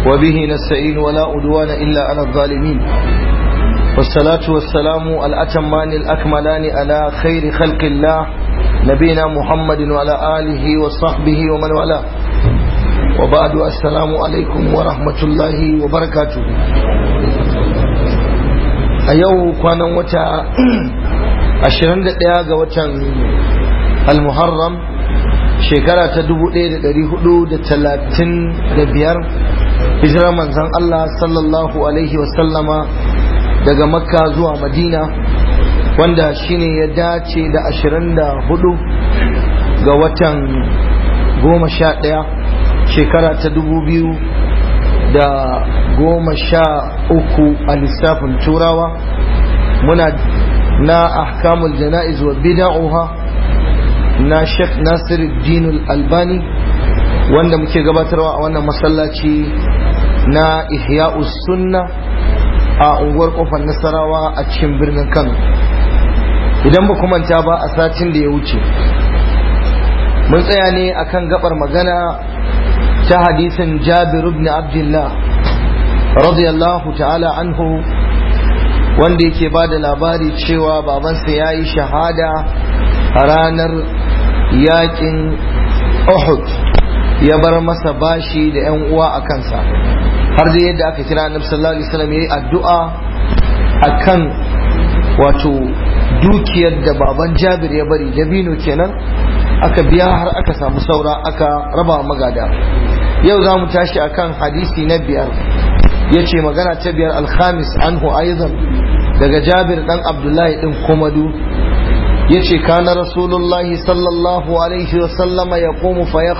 وبه نستعين ولا أدوان إلا على الظالمين والصلاة والسلام الأتمان الأكملان على خير خلق الله نبينا محمد وعلى آله وصحبه ومن والاه وبعد السلام عليكم ورحمة الله وبركاته a yau kwanan wata 21 ga watan al-muharram shekara ta 1435 hijirar manzan Allah sallallahu alaihi wasallama daga makka zuwa madina wanda shine ya dace da 24 ga watan 11 shekara ta 2000 da goma sha uku a lissafin turawa muna na ahkamul jana'iz wa bida'uha na Sheikh Nasiruddin Albani wanda muke gabatarwa a wannan masallaci na Ihya'us Sunna a unguwar kofar Nasarawa a cikin birnin Kano idan ba manta ba a satin da ya wuce mun tsaya ne akan gabar magana ta hadisin Jabir ibn Abdullah radiyallahu ta'ala anhu wanda yake ba da labari cewa babansa ya yi shahada a ranar yakin Uhud ya bar masa bashi da 'yan uwa a kansa har da yadda aka kira annabi sallallahu alaihi wasallam yayi addu'a akan wato dukiyar da baban Jabir ya bari dabino kenan aka biya har aka samu saura aka raba magada yau za mu tashi akan hadisi na biyar ya ce magana ta biyar alhamis anhu aizan daga jabir dan abdullahi din komadu ya ce kana rasulullahi sallallahu alaihi wasallama ya komu fa ya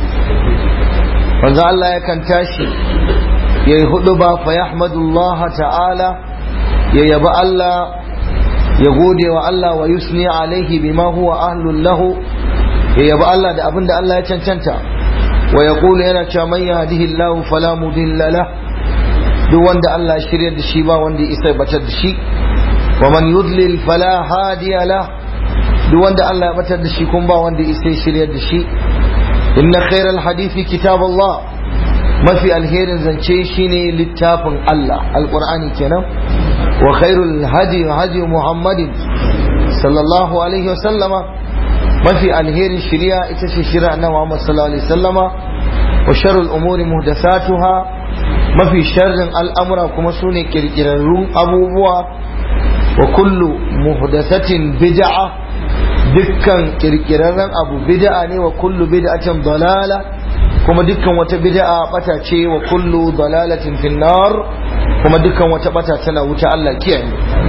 wanzu Allah yakan tashi ya yi hudu ba fa ya ta'ala ya yabi Allah ya gode wa Allah wa yusni alaihi bima huwa ahlun lahu ya yabi Allah da abin da Allah ya cancanta wa ya yana cewa man yahdihillahu fala mudilla lahu duk wanda Allah ya shirya da shi ba wanda ya isa batar da shi wa man yudlil fala hadiya la duk wanda Allah ya batar da shi kun ba wanda ya isa shirya da shi inna khairal hadithi kitab Allah mafi alherin zance shine littafin Allah alqur'ani kenan wa khairul hadi hadi muhammadin sallallahu alaihi wa sallama mafi alherin shari'a ita ce shari'a na Muhammad sallallahu alaihi wa sallama wa sharrul umuri muhdathatuha mafi sharrin al'amura kuma su ne ƙirƙirarrun abubuwa wa kullu muhdathatin bid'a dukkan ƙirƙirarren abu bid'a ne wa kullu bid'atin dalala kuma dukkan wata bid'a bata ce wa kullu dalalatin finnar kuma dukkan wata bata tana wuta Allah kiyaye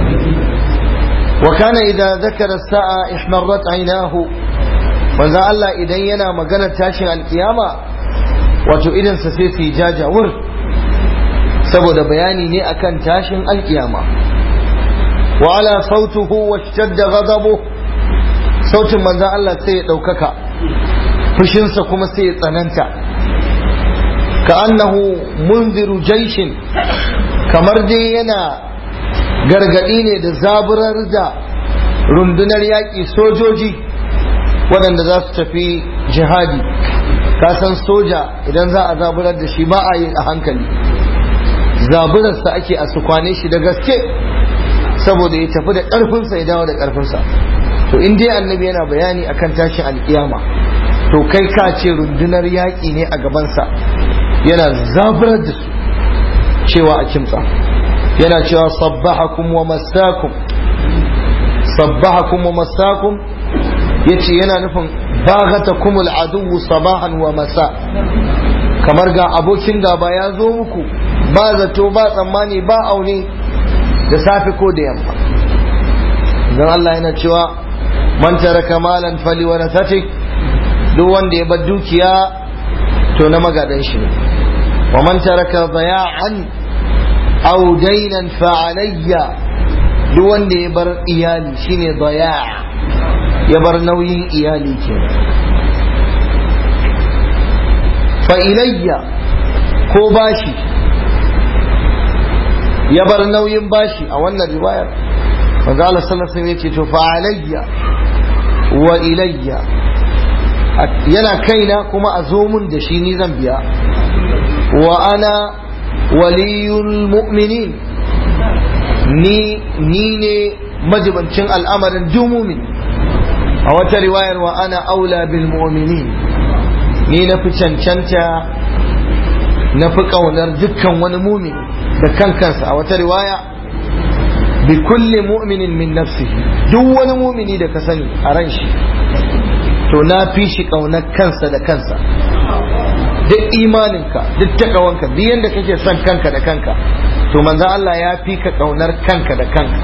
wa kana idza zakara sa'a ihmarrat aynahu manzo Allah idan yana magana tashin alkiyama wato idan sa sai su jajawur saboda bayani ne akan tashin alkiyama wa ala sautuhu wa shadda ghadabu sautin manzon Allah sai ya daukaka fushinsa kuma sai ya tsananta ka annahu munziru jaishin kamar dai yana gargadi ne da zaburar da rundunar yaƙi sojoji waɗanda za su tafi jihadi kasan soja idan za a zaburar da shi ba a yi a hankali zaburarsa ake a sukwane shi da gaske saboda ya tafi da ƙarfinsa ya dawo da ƙarfinsa to in dai annabi yana bayani akan tashin alƙiyama to kai ka ce rundunar yaƙi ne a gabansa yana zaburar da su cewa a kimtsa yana cewa sabbahakum wa masakum sabbahakum wa masakum yace yana nufin baghatakum al-aduwwu sabahan wa masa kamar ga abokin gaba ya zo muku ba zato ba tsammani ba aune da safe ko da yamma don Allah yana cewa man taraka malan fali wa duk wanda ya bar dukiya to na magadan shi ne wa man taraka daya'an aw daynan fa alayya duk wanda ya bar iyali shine daya' ya bar nauyin iyali kenan fa ilayya ko bashi ya bar nauyin bashi a wannan riwayar manzo Allah sallallahu alaihi wasallam yace to fa alayya wa ilayya yana kaina kuma a zo mun da shi ni zan biya wa ana waliyul mu'minin ni ni ne majibancin al'amarin duk mumin a wata riwayar wa ana aula bil mu'minin ni na fi cancanta na fi ƙaunar dukkan wani mumin da kankansa a wata riwaya bi kulli mu'minin min nafsihi duk wani mumini da ka sani a ran shi to na fi shi ƙaunar kansa da kansa duk imaninka duk takawanka duk yadda kake son kanka da kanka to manzan Allah ya fi ka ƙaunar kanka da kanka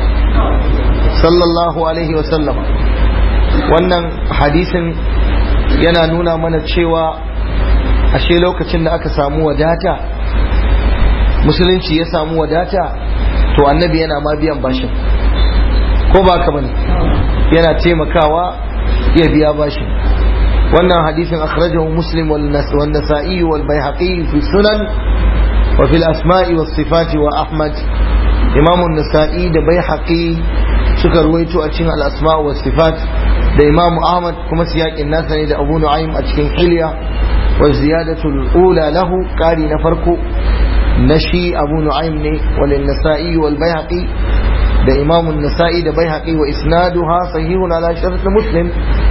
sallallahu alaihi wa sallama wannan hadisin yana nuna mana cewa ashe lokacin da aka samu wadata musulunci ya samu wadata to annabi yana ma biyan bashin ko ba ka bane yana taimakawa ya biya bashin wannan hadisin akhrajahu muslim wal nasa'i wal baihaqi fi sunan wa fil asma'i was sifati wa ahmad imam an-nasa'i da baihaqi suka ruwaito a cikin al-asma' was sifat da imam ahmad kuma siyakin nasa ne da abu nu'aym a cikin hilya wa ziyadatul ula lahu qari na farko na shi abu nu'aym ne wal nasa'i wal baihaqi da imam an-nasa'i da baihaqi wa isnaduha sahihun ala shart muslim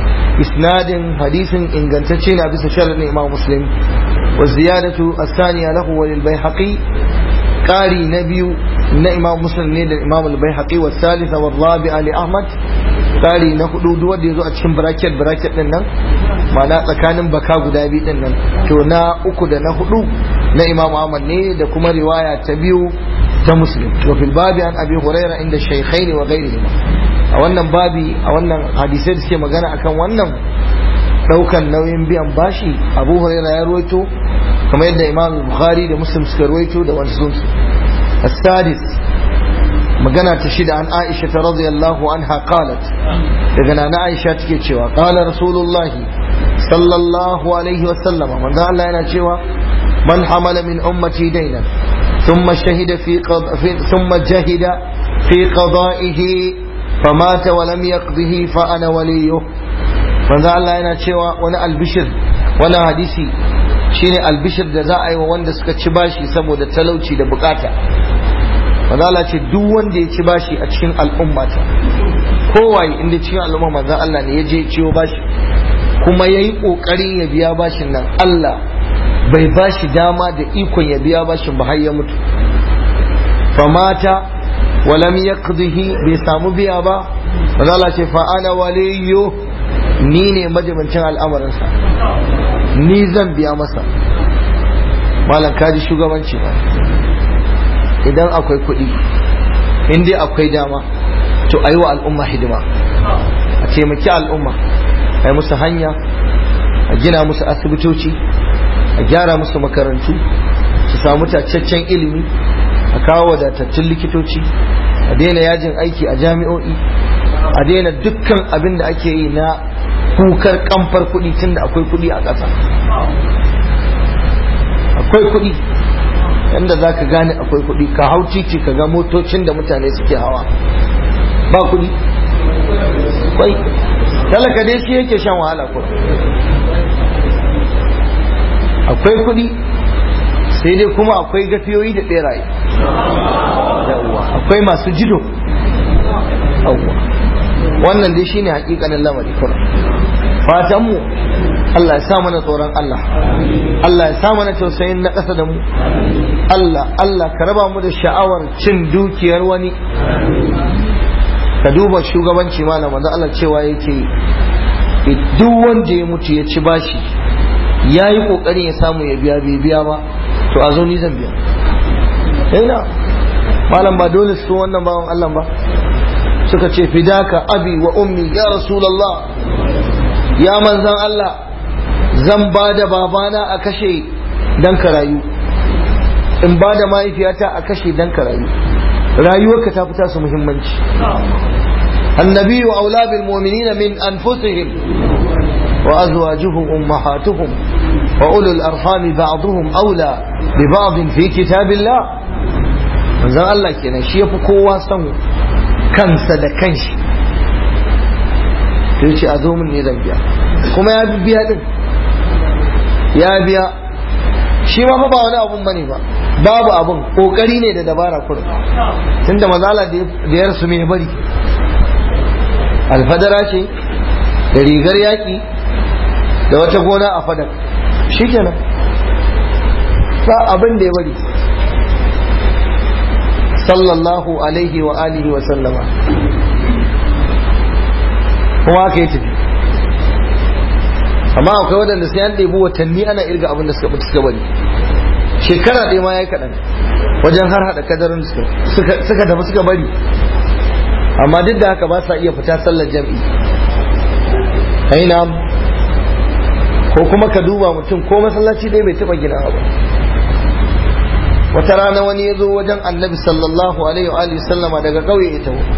isnadin hadisin ingantacce na bisa sharadin imam muslim wa ziyadatu as-thaniya lahu wa lil baihaqi qari na biyu na imam muslim ne da imam al-baihaqi wa thalitha wa rabi'a li ahmad tsari na hudu duk wanda ya zo a cikin bracket bracket din nan ma'ana tsakanin baka guda biyu din nan to na uku da na hudu na imam ahmad ne da kuma riwaya ta biyu ta muslim wa fil babi an abi huraira inda shaykhaini wa ghairihi a wannan babi a wannan hadisai da suke magana akan wannan daukan nauyin biyan bashi abu huraira ya ruwaito kamar yadda imam bukhari da muslim suka ruwaito da wasu sunsu السادس magana ta shida an aisha ta radiyallahu anha qalat daga nana aisha take cewa qala rasulullah sallallahu alaihi wa sallama manzo Allah yana cewa man hamala min ummati daynan thumma shahida fi thumma jahida fi qada'ihi famata wa lam yaqdihi fa ana waliyuh manzo Allah yana cewa wani albishir wani hadisi shine albishir da za a yi wa wanda suka ci bashi saboda talauci da bukata manzala ce duk wanda ya ci bashi a cikin al'ummata kowaye inda cikin al'umma manzan Allah ne ya je ciwo bashi kuma ya yi ƙoƙarin ya biya bashin nan Allah bai bashi dama da ikon ya biya bashin ba har ya mutu famata walam yaqdihi bai samu biya ba manzala ce fa ana waliyu ni ne majibancin al'amarinsa ni zan biya masa malam kaji shugabanci ba idan akwai kuɗi in dai akwai dama to a yi wa al'umma hidima a taimaki al'umma a yi musu hanya a gina musu asibitoci a gyara musu makarantu su samu tacaccen ilimi a kawo wadatattun likitoci a daina yajin aiki a jami'o'i a daina dukkan abin da ake yi na kukar kamfar kuɗi tun da akwai kuɗi a ƙasa akwai kuɗi yanda za ka gane akwai kuɗi ka hau titi ka ga motocin da mutane suke hawa ba kuɗi kwai talaka dai shi yake shan wahala ko akwai kuɗi sai dai kuma akwai gafiyoyi da ɓeraye akwai masu jido wannan dai shine hakikanin lamari kuma fatanmu Allah ya sa mana tsoron Allah Allah ya sa mana tausayin na ƙasa da mu Allah Allah ka raba mu da sha'awar cin dukiyar wani ka duba shugabanci malam da Allah cewa yake duk wanda ya mutu ya ci bashi ya yi ƙoƙarin ya samu ya biya bai biya ba to a zo ni zan biya ina malam ba dole su wannan bawan Allah ba suka ce fidaka abi wa ummi ya rasulallah ya manzan Allah zan ba da babana a kashe dan ka rayu in ba da mahaifiyata a kashe dan ka rayu rayuwarka ta fita su muhimmanci النبي أولى بالمؤمنين من أنفسهم وأزواجهم أمهاتهم وأولو الأرحام بعضهم أولى ببعض في كتاب الله manzon Allah kenan shi yafi kowa son kansa da kanshi to yace a zo min ne zan biya kuma ya biya din ya biya shi ma fa ba wani abun bane ba babu abun kokari ne da dabara kurin tunda mazala da ya rasu mai bari alfadara ce da rigar yaƙi da wata gona a fadar shikenan ba abin da ya bari sallallahu alaihi wa alihi wa sallama kuma aka yi tafi amma akwai waɗanda sai an ɗebi watanni ana irga abin da suka mutu suka bari shekara ɗaya ma ya yi kaɗan wajen har haɗa kadarin suka tafi suka bari amma duk da haka ba sa iya fita sallar jam'i aina ko kuma ka duba mutum ko masallaci dai bai taɓa gina ba wata rana wani ya zo wajen annabi sallallahu alaihi wa sallama daga ƙauye ya taho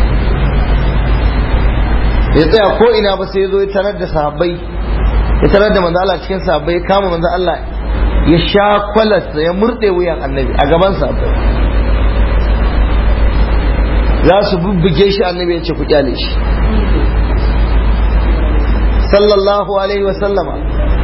ya tsaya ko ina ba sai ya zo ya tarar da sahabbai ya tarar da manzo Allah cikin sahabbai ya kama manzo Allah ya sha kwalarsa ya murɗe wuyan annabi a gaban sahabbai za su bubbuge shi annabi ya ce ku kyale shi sallallahu alaihi wa sallama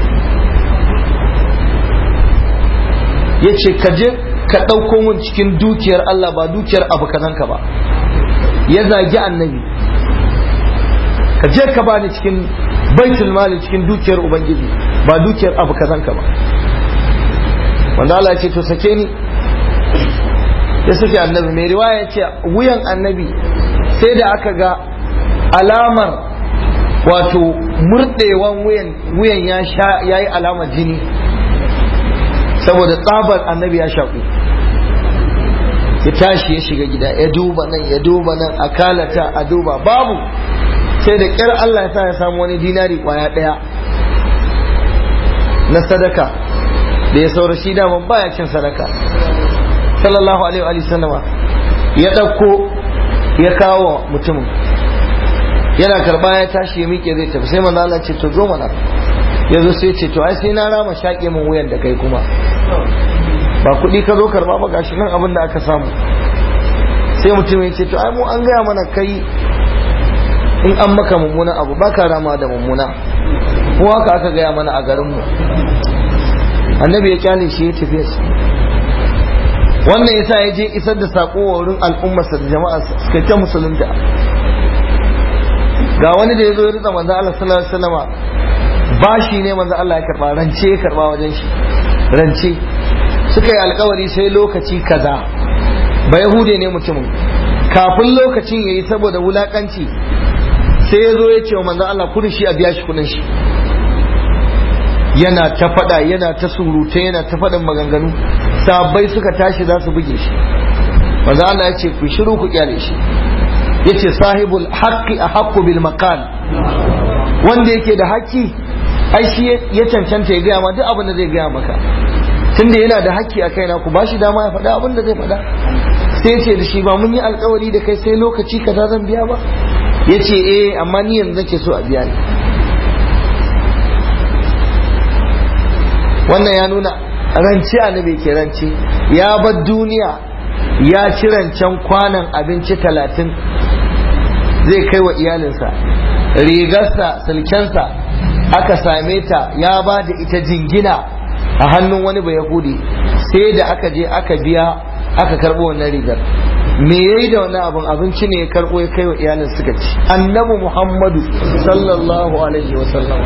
ya ce ka je ka ɗauko mun cikin dukiyar Allah ba dukiyar abu kazanka ba ya zagi annabi ka je ka bani cikin baitul mali cikin dukiyar ubangiji ba dukiyar abu kazanka ba wanda Allah ya ce to sake ni ya sake annabi mai riwaya ya ce wuyan annabi sai da aka ga alamar wato murɗewan wuyan ya yi alamar jini saboda tsabar annabi ya shaƙu ya tashi ya shiga gida ya duba nan ya duba nan a kalata a duba babu sai da ƙyar Allah ya sa ya samu wani dinari kwaya ɗaya na sadaka da ya saura shi daman baya cin sadaka sallallahu alaihi wa sallama ya ɗauko ya kawo mutumin yana karba ya tashi ya miƙe zai tafi sai manzo Allah ce to zo mana ya zo sai ce to ai sai na rama shaƙe min wuyan da kai kuma ba kuɗi ka zo karba ba gashi nan abin da aka samu sai mutum ya ce to ai mu an gaya mana kai in an maka mummuna abu ba ka rama da mummuna ko haka aka gaya mana a garinmu annabi ya kyale shi ya tafi wannan yasa ya je isar da sako wa wurin al'ummarsa da jama'a suka ta musulunta ga wani da ya zo ya ritsa manzo Allah sallallahu alaihi wasallama bashi ne manzo Allah ya karba rance ya karba wajen shi rance suka yi alkawari sai lokaci kaza ba yahude ne mutumin kafin lokacin yayi saboda wulakanci sai ya zo ya ce wa manzo Allah kudin shi a biya shi kudin shi yana ta fada yana ta surutu yana ta fadin maganganu sabbai suka tashi za su buge shi manzo Allah ya ce ku shiru ku kyale shi yace sahibul haqqi ahaqqu bil maqal wanda yake da haƙƙi ai shi ya cancanta ya gaya ma duk abin da zai gaya maka tunda yana da haƙƙi a kaina ku bashi dama ya faɗa abin da zai faɗa sai ce da shi ba mun yi alkawari da kai sai lokaci kaza zan biya ba yace eh amma ni yanzu nake so a biya ni wannan ya nuna rance annabi ke rance ya bar duniya ya ci rancen kwanan abinci talatin zai kai wa iyalinsa rigarsa silkensa aka same ta ya ba da ita jingina a hannun wani bai yahudi sai da aka je aka biya aka karbo wannan rigar me yayi da wannan abin abinci ne ya karbo ya kai wa iyalin suka ci annabi muhammadu sallallahu alaihi wa sallam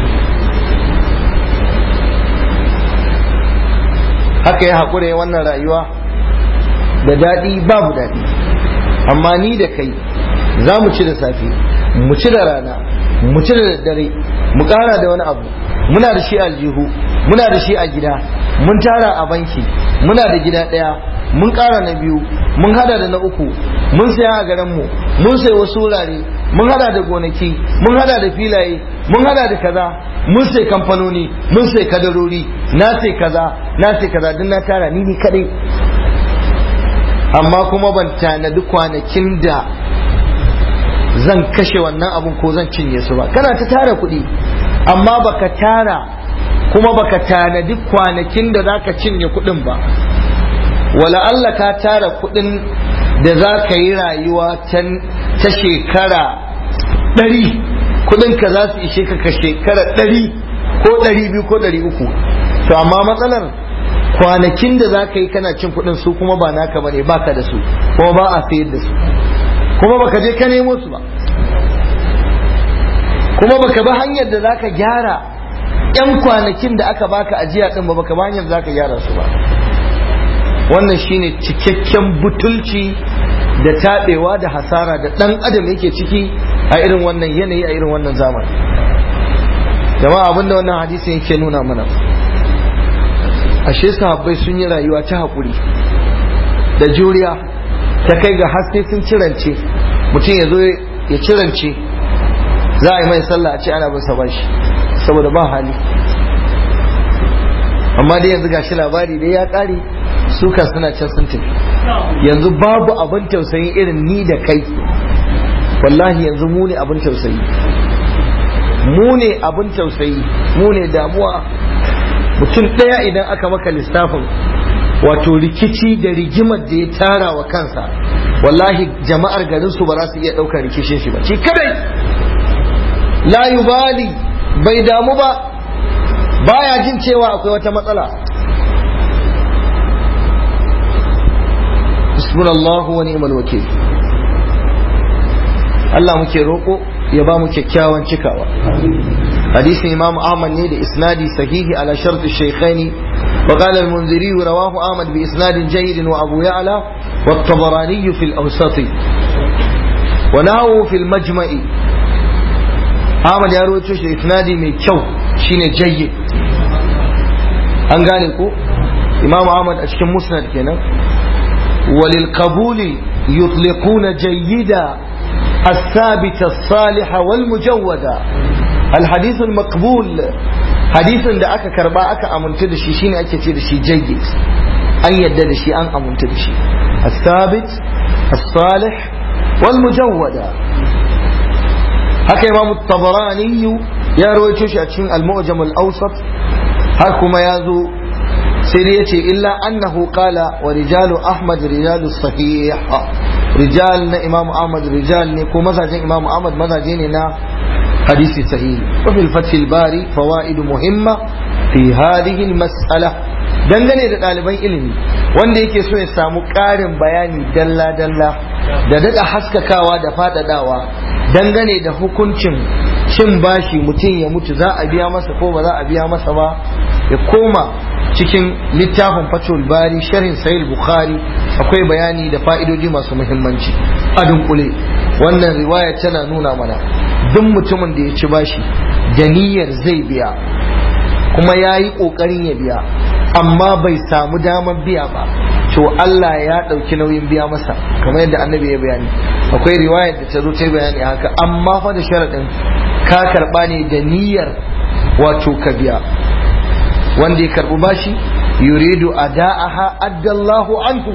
haka ya haƙura ya wannan rayuwa da daɗi babu daɗi amma ni da kai za mu ci da safe mu ci da rana mu ci da daddare mu ƙara da wani abu muna da shi aljihu muna da shi a gida mun tara a banki muna da gida ɗaya mun ƙara na biyu mun hada da na uku mun saya a garinmu mun sai wasu wurare mun hada da gonaki mun hada da filaye mun hada da kaza mun sai kamfanoni mun sai kadarori na sai kaza na sai kaza duk na tara ni ni kadai amma kuma ban tanadi kwanakin da zan kashe wannan abun ko zan cinye su ba kana ta tara kuɗi amma baka tara kuma baka tanadi kwanakin da zaka cinye kuɗin ba wala Allah ka tara kuɗin da za ka yi rayuwa ta shekara ɗari kuɗin ka za su ishe ka ka shekara ɗari ko ɗari biyu ko ɗari uku to amma matsalar kwanakin da za ka yi kana cin kuɗin su kuma ba naka ba ne baka da su kuma ba a sayar da su kuma baka je ka nemo su ba kuma baka bi hanyar da za ka gyara yan kwanakin da aka baka ajiya din ba baka bi hanyar da za ka gyara su ba wannan shine cikakken butulci da taɓewa da hasara da ɗan adam yake ciki a irin wannan yanayi a irin wannan zamani jama'a abinda wannan hadisin yake nuna mana ashe sahabbai sun yi rayuwa ta haƙuri da juriya ta kai ga haske sun cirance mutum ya zo ya cirance za a yi mai sallah a ce ana bin sa bashi saboda ba hali amma dai yanzu gashi labari dai ya ƙare suka suna can sun tafi yanzu babu abin tausayi irin ni da kai wallahi yanzu mu ne abin tausayi mu ne abin tausayi mu ne damuwa mutum ɗaya idan aka maka lissafin wato rikici da rigimar da ya tara wa kansa wallahi jama'ar garin su ba za su iya ɗaukar rikishin shi ba shi kadai la yubali bai damu ba baya jin cewa akwai wata matsala hasbunallahu wa ni'mal wakil Allah muke roƙo ya ba mu kyakkyawan cikawa hadisin imam ahmad ne da isnadi sahihi ala shart shaykhaini wa qala al-munziri rawahu ahmad bi isnadin jayyid wa abu ya'la wa at-tabarani fi al-awsat wa nahu fi al-majma'i ahmad ya rawaito shi isnadi mai kyau shine jayyid an gane ko imam ahmad a cikin musnad kenan وللقبول يطلقون جيدا الثابت الصالح والمجودة الحديث المقبول حديث da aka karba aka amintu da shi shine ake ce da shi jayyid an yadda da shi an amintu da shi الثابت الصالح والمجودة haka imam tabarani ya rawaito shi a cikin al-mu'jam al-awsat har kuma ya zo sai dai yace illa annahu qala wa rijalu ahmad rijalu sahih rijal na imam ahmad rijal ne ko mazajin imam ahmad mazaje ne na hadisi sahih wa fil fath al bari fawaid muhimma fi hadhihi al mas'ala dangane da ɗaliban ilimi wanda yake so ya samu ƙarin bayani dalla dalla da daɗa haskakawa da faɗaɗawa dangane da hukuncin cin bashi mutum ya mutu za a biya masa ko ba za a biya masa ba ya koma cikin littafin fatul bari sharhin sahih bukhari akwai bayani da fa'idoji masu muhimmanci a dunkule wannan riwaya tana nuna mana duk mutumin da ya ci bashi da niyyar zai biya kuma ya yi ƙoƙarin ya biya amma bai samu damar biya ba to Allah ya ɗauki nauyin biya masa kamar yadda annabi ya bayani akwai riwayar da ta zo ta bayani haka amma fa da sharaɗin ka karɓa ne da niyyar wato ka biya wanda ya karɓi bashi yuridu ada'aha addallahu anhu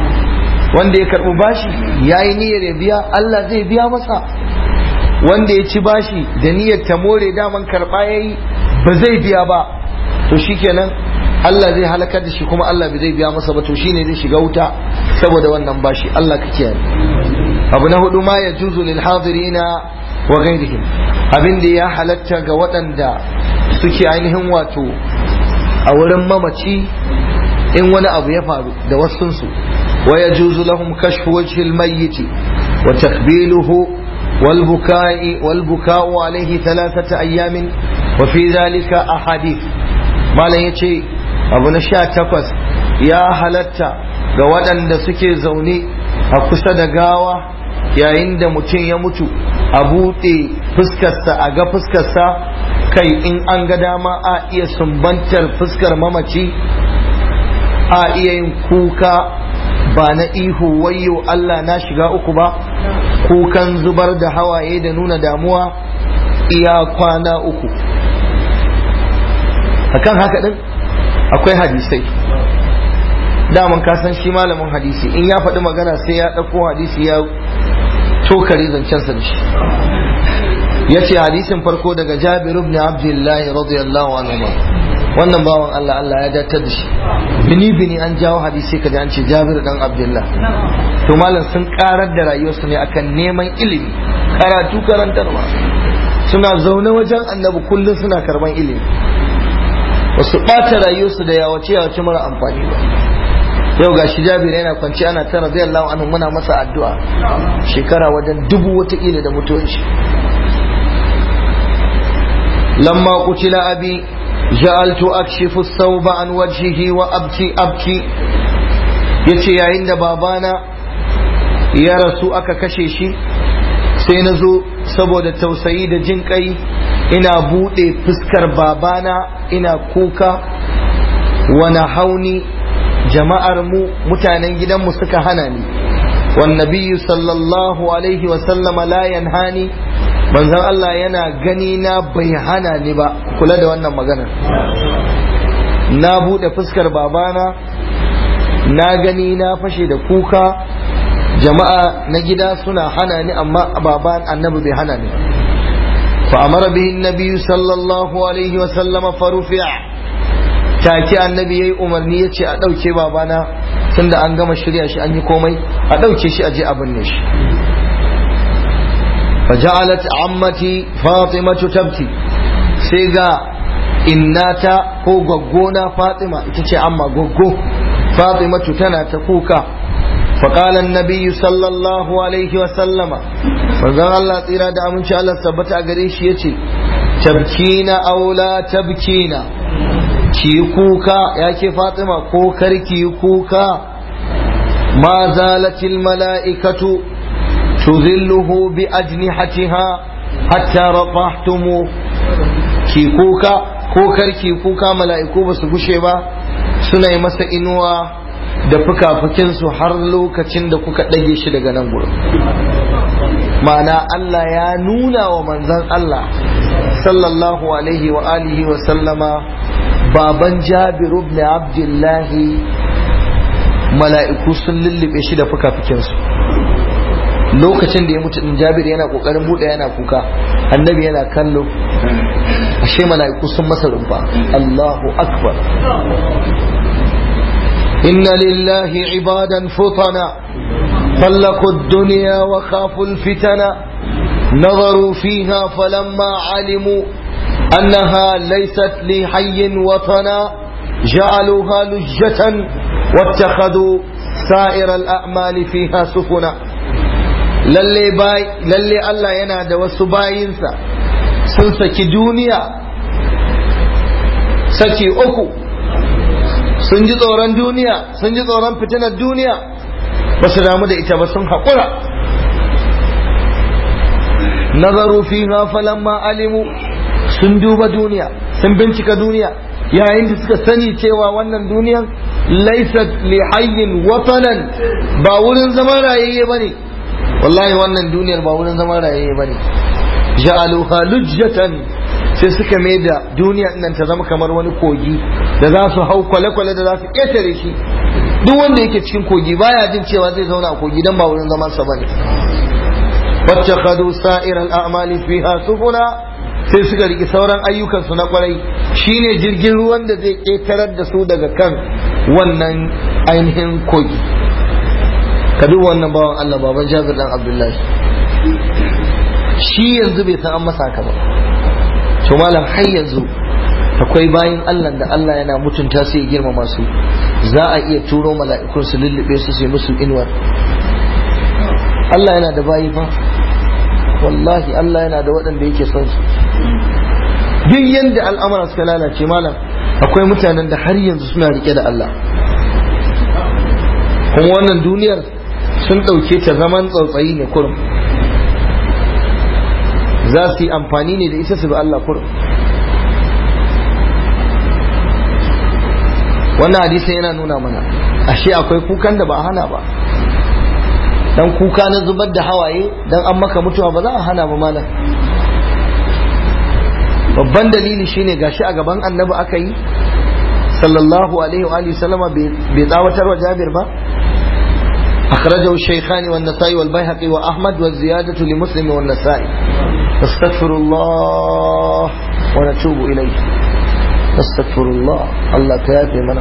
wanda ya karɓi bashi yayi niyyar ya biya Allah zai biya masa wanda ya ci bashi da niyyar ta more daman karɓa yayi ba zai biya ba to shikenan Allah zai halakar da shi kuma Allah bai zai biya masa ba to shine zai shiga wuta saboda wannan bashi Allah ka kiyaye abu na hudu ma ya juzu lil hadirina wa ghairihim abin da ya halatta ga waɗanda suke ainihin wato a wurin mamaci in wani abu ya faru da wasunsu wa ya juzu lahum kashfu wajhil mayyiti wa takbiluhu wal bukai wal buka'u alayhi thalathata ayamin wa fi dhalika ahadith malam yace abu na sha takwas ya halatta ga waɗanda suke zaune a kusa da gawa yayin da mutum ya mutu a buɗe fuskarsa a ga fuskarsa kai in an ga dama a iya sumbantar fuskar mamaci a iya yin kuka ba na ihu wayyo Allah na shiga uku ba kukan zubar da hawaye da nuna damuwa iya kwana uku akan haka din akwai hadisai daman ka san shi malamin hadisi in ya faɗi magana sai ya ɗauko hadisi ya tokare zancensa da shi ya ce hadisin farko daga jabir ibn abdullahi radiyallahu anhu wannan bawan Allah Allah ya datar da shi bini bini an jawo hadisi kaji an ce jabir dan abdullah to malam sun karar da rayuwarsu ne akan neman ilimi karatu karantarwa suna zaune wajen annabi kullum suna karban ilimi ba su ɓata rayuwarsu da yawace yawace mara amfani ba yau ga shi jabir yana kwanci ana ta radiyallahu anhu muna masa addu'a shekara wajen dubu watakila da mutuwar shi lamma qutila abi ja'altu akshifu thawba an wajhihi wa abki abki yace yayin da babana ya rasu aka kashe shi sai na zo saboda tausayi da jin kai ina buɗe fuskar babana ina kuka wani hauni jama'ar mu mutanen gidanmu suka hana ni wannabiyu sallallahu alaihi wasallama la yanhani manzon Allah yana gani na bai hana ni ba kula da wannan maganar na buɗe fuskar babana na gani na fashe da kuka jama'a na gida suna hana ni amma baban annabi bai hana ni fa amara bihi annabi sallallahu alaihi wa sallama farufi'a take annabi yayi umarni yace a dauke babana tunda an gama shirya shi an yi komai a dauke shi a je a binne shi فجعلت عمتي فاطمة تبكي سيغا innata ko gaggona Fatima ita ce amma gaggo Fatimatu tana ta kuka فقال النبي صلى الله عليه وسلم manzon Allah tsira da aminci Allah tabbata a gare shi yace tabkina aw la tabkina ki kuka yake Fatima ko karki kuka ma zalatil mala'ikatu tuzilluhu bi ajnihatiha hatta rafahtumu ki kuka ko karki kuka mala'iku ba su gushe ba suna yi masa inuwa da fuka-fukinsu har lokacin da kuka ɗage shi daga nan gurin ma'ana Allah ya nuna wa manzan Allah sallallahu alaihi wa alihi wa sallama baban jabiru ibn abdullahi mala'iku sun lullube shi da fuka-fukinsu lokacin da ya mutu din jabir yana kokarin buɗe yana kuka annabi yana kallo ashe mala'iku sun masa rumfa Allahu akbar إن لله عبادا فطنا طلقوا الدنيا وخافوا الفتن نظروا فيها فلما علموا أنها ليست لحي وطنا جعلوها لجة واتخذوا سائر الأعمال فيها سفنا lalle bai lalle Allah yana da wasu bayinsa sun saki duniya saki uku sun ji tsoron duniya sun ji tsoron fitinar duniya ba su damu da ita ba sun haƙura nazaru fiha falamma alimu sun duba duniya sun bincika duniya yayin da suka sani cewa wannan duniyan laisat li hayyin watanan ba wurin zaman rayayye bane wallahi wannan duniyar ba wurin zaman rayayye bane ja'aluha lujjatan sai suka mai da duniya nan ta zama kamar wani kogi da za su hau kwale-kwale da za su ƙetare shi duk wanda yake cikin kogi baya jin cewa zai zauna a kogi dan ba wurin zaman sa bane wacce kadu sa'ir al'amali fiha sufuna sai suka riki sauran ayyukansu na kwarai shine jirgin ruwan da zai ƙetarar da su daga kan wannan ainihin kogi ka duba wannan bawan Allah baban Jabir dan Abdullahi shi yanzu bai san an masa haka ba to malam har yanzu akwai bayin Allah da Allah yana mutunta su ya girmama su za a iya turo mala'ikun su lullube su sai musu inuwar Allah yana da bayi fa wallahi Allah yana da waɗanda yake son su duk yanda al'amura suka lalace malam akwai mutanen da har yanzu suna rike da Allah kuma wannan duniyar sun ɗauke ta zaman tsautsayi ne kurum za su yi amfani ne da ita su bi Allah kurum wannan hadisi yana nuna mana ashe akwai kukan da ba a hana ba dan kuka na zubar da hawaye dan an maka mutuwa ba za a hana ba malam babban dalili shine gashi a gaban annabi aka yi sallallahu alaihi wa sallama bai tsawatar wa jabir ba أخرجه الشيخان والنسائي والبيهقي وأحمد والزيادة لمسلم والنسائي نستغفر الله ونتوب إليه نستغفر الله الله كافي منا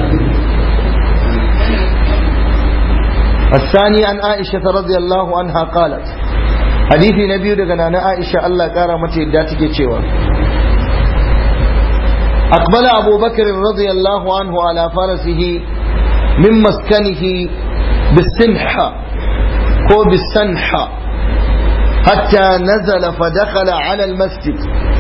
الثاني عن عائشة رضي الله عنها قالت حديث نبي دغنا عائشة الله قال متى داتك cewa أقبل أبو بكر رضي الله عنه على فرسه من مسكنه بالسنحة هو بالسنحة حتى نزل فدخل على المسجد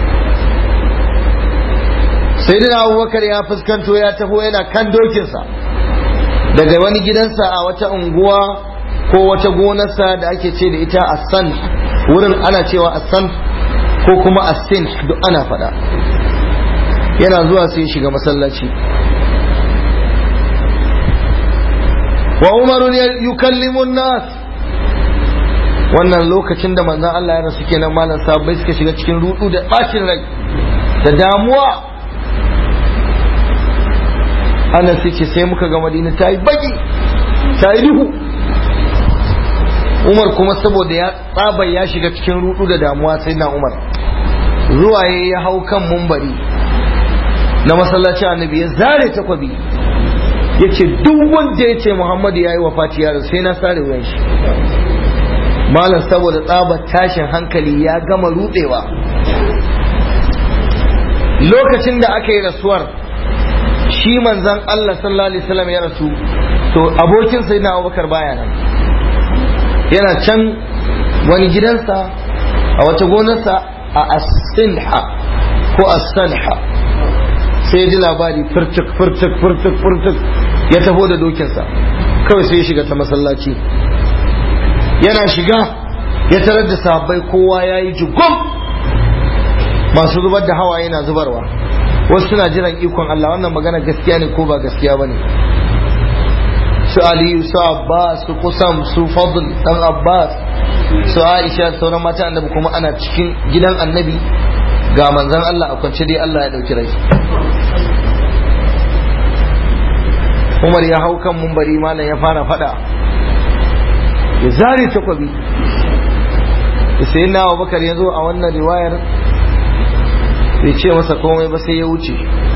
سيدنا أبو بكر يا فسكنتو يا تهو إلى كان دوكنسا daga wani gidansa a wata unguwa ko wata gonarsa da ake ce da ita assan wurin ana cewa assan ko kuma assin duk ana faɗa yana zuwa sai shiga masallaci wa umaru yukallimu nas wannan lokacin da manzon Allah ya rasu kenan malam sahabbai suka shiga cikin rudu da bacin rai da damuwa ana sai ce sai muka ga madina ta yi baki ta yi duhu umar kuma saboda ya tsaba ya shiga cikin rudu da damuwa sai na umar zuwa ya hau kan mumbari na masallaci annabi ya zare takwabi ya ce duk wanda ya ce muhammadu ya yi wa fati yaro sai na sare wuyan shi malam saboda tsabar tashin hankali ya gama rudewa lokacin da aka yi rasuwar shi manzan Allah sallallahu alaihi wasallam ya rasu to abokin sai na abubakar baya nan yana can wani gidansa a wata gonarsa a asinha ko asanha sai ji labari furtuk furtuk furtuk furtuk ya taho da dokinsa kawai sai ya shiga ta masallaci yana shiga ya tarar da sahabbai kowa ya yi jugum masu zubar da hawa yana zubarwa wasu suna jiran ikon Allah wannan magana gaskiya ne ko ba gaskiya ba ne su aliyu su abbas su kusam su fadl dan abbas su aisha sauran mata annabi kuma ana cikin gidan annabi ga manzan Allah a kwance dai Allah ya dauki rai Umar ya hau kan mumbari malam ya fara fada ya zare takwabi sai na Abubakar ya zo a wannan riwayar bai ce masa komai ba sai ya wuce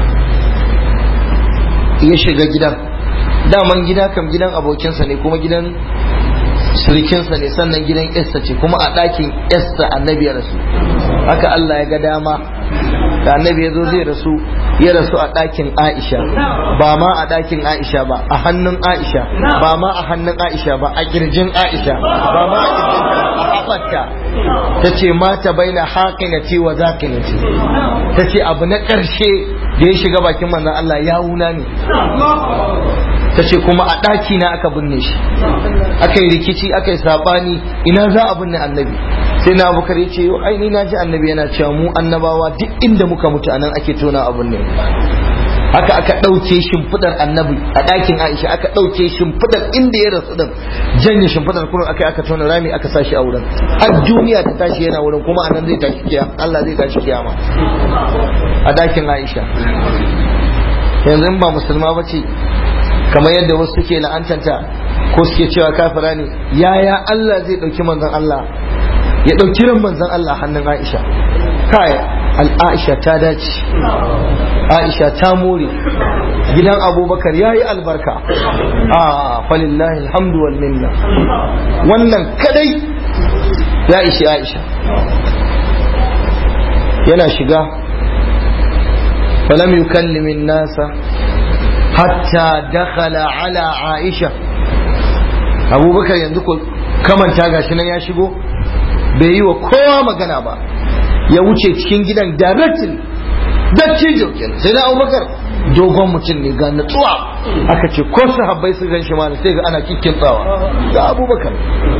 ya shiga gidan daman gida kam gidan abokinsa ne kuma gidan surikinsa ne sannan gidan esta ce kuma a ɗakin esta annabi ya rasu haka Allah ya ga dama da annabi ya zo zai rasu ya rasu a ɗakin Aisha ba ma a ɗakin Aisha ba a hannun Aisha ba ma a hannun Aisha ba a kirjin Aisha ba ma a kirjin a haɓarta ta ce mata bai na haƙinati wa zaƙinati ta ce abu na ƙarshe da ya shiga bakin manzan Allah ya wuna ne ta ce kuma a ɗaki na aka binne shi aka yi rikici aka yi saɓani ina za a binne annabi sai na abubakar ya ce yau aini na ji annabi yana cewa mu annabawa duk inda muka mutu anan ake tona abin ne haka aka ɗauke shimfiɗar annabi a ɗakin aisha aka ɗauke shimfiɗar inda ya rasu din janye shimfiɗar kurin aka aka tona rami aka sa shi a wurin har duniya ta tashi yana wurin kuma anan zai tashi kiyama Allah zai tashi kiyama a ɗakin aisha yanzu in ba musulma ba ce kamar yadda wasu suke la'antanta ko suke cewa kafira ne yaya Allah zai ɗauki manzon Allah ya ɗauki ran manzon Allah hannun Aisha kai al'aisha ta dace Aisha ta more gidan Abubakar yayi albarka a falillahi alhamdu wal minna wannan kadai ya ishi Aisha yana shiga falam yukallimin nasa hatta dakhala ala Aisha Abubakar yanzu ko kamanta gashi nan ya shigo bai yi wa kowa magana ba ya wuce cikin gidan directly dattijo kenan sai na abubakar dogon mutum ne ga natsuwa aka ce ko sahabbai su gan shi ma sai ga ana kikkin tsawa ga abubakar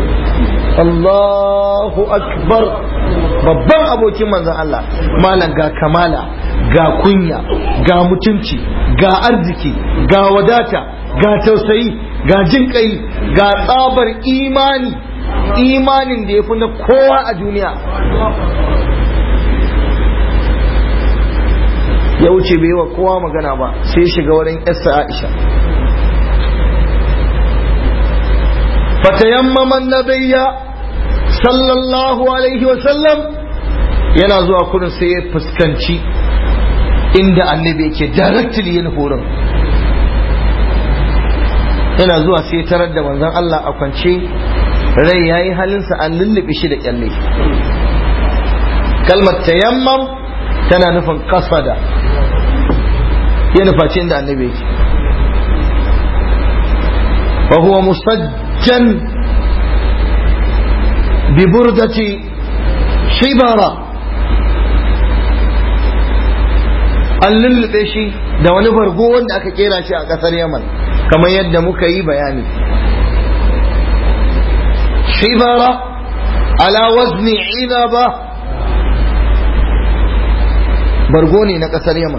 Allahu akbar babban abokin manzon Allah malam ga kamala ga kunya ga mutunci ga arziki ga wadata ga tausayi ga jin kai ga tsabar imani imanin da ya fi na kowa a duniya ya wuce bai wa kowa magana ba sai shiga wurin yasa aisha fatayammaman nabiyya sallallahu alaihi wasallam yana zuwa kurin sai ya fuskanci inda annabi yake directly yin horon yana zuwa sai tarar da manzon Allah a kwance rai ya yi halinsa an lullube shi da kyalle kalmar tayammam tana nufin kasada ya nufaci inda annabi yake wa huwa musajjan bi burdati shibara an lullube shi da wani bargo wanda aka kera shi a kasar yaman kamar yadda muka yi bayani shibara ala wazni inaba bargo ne na kasar yaman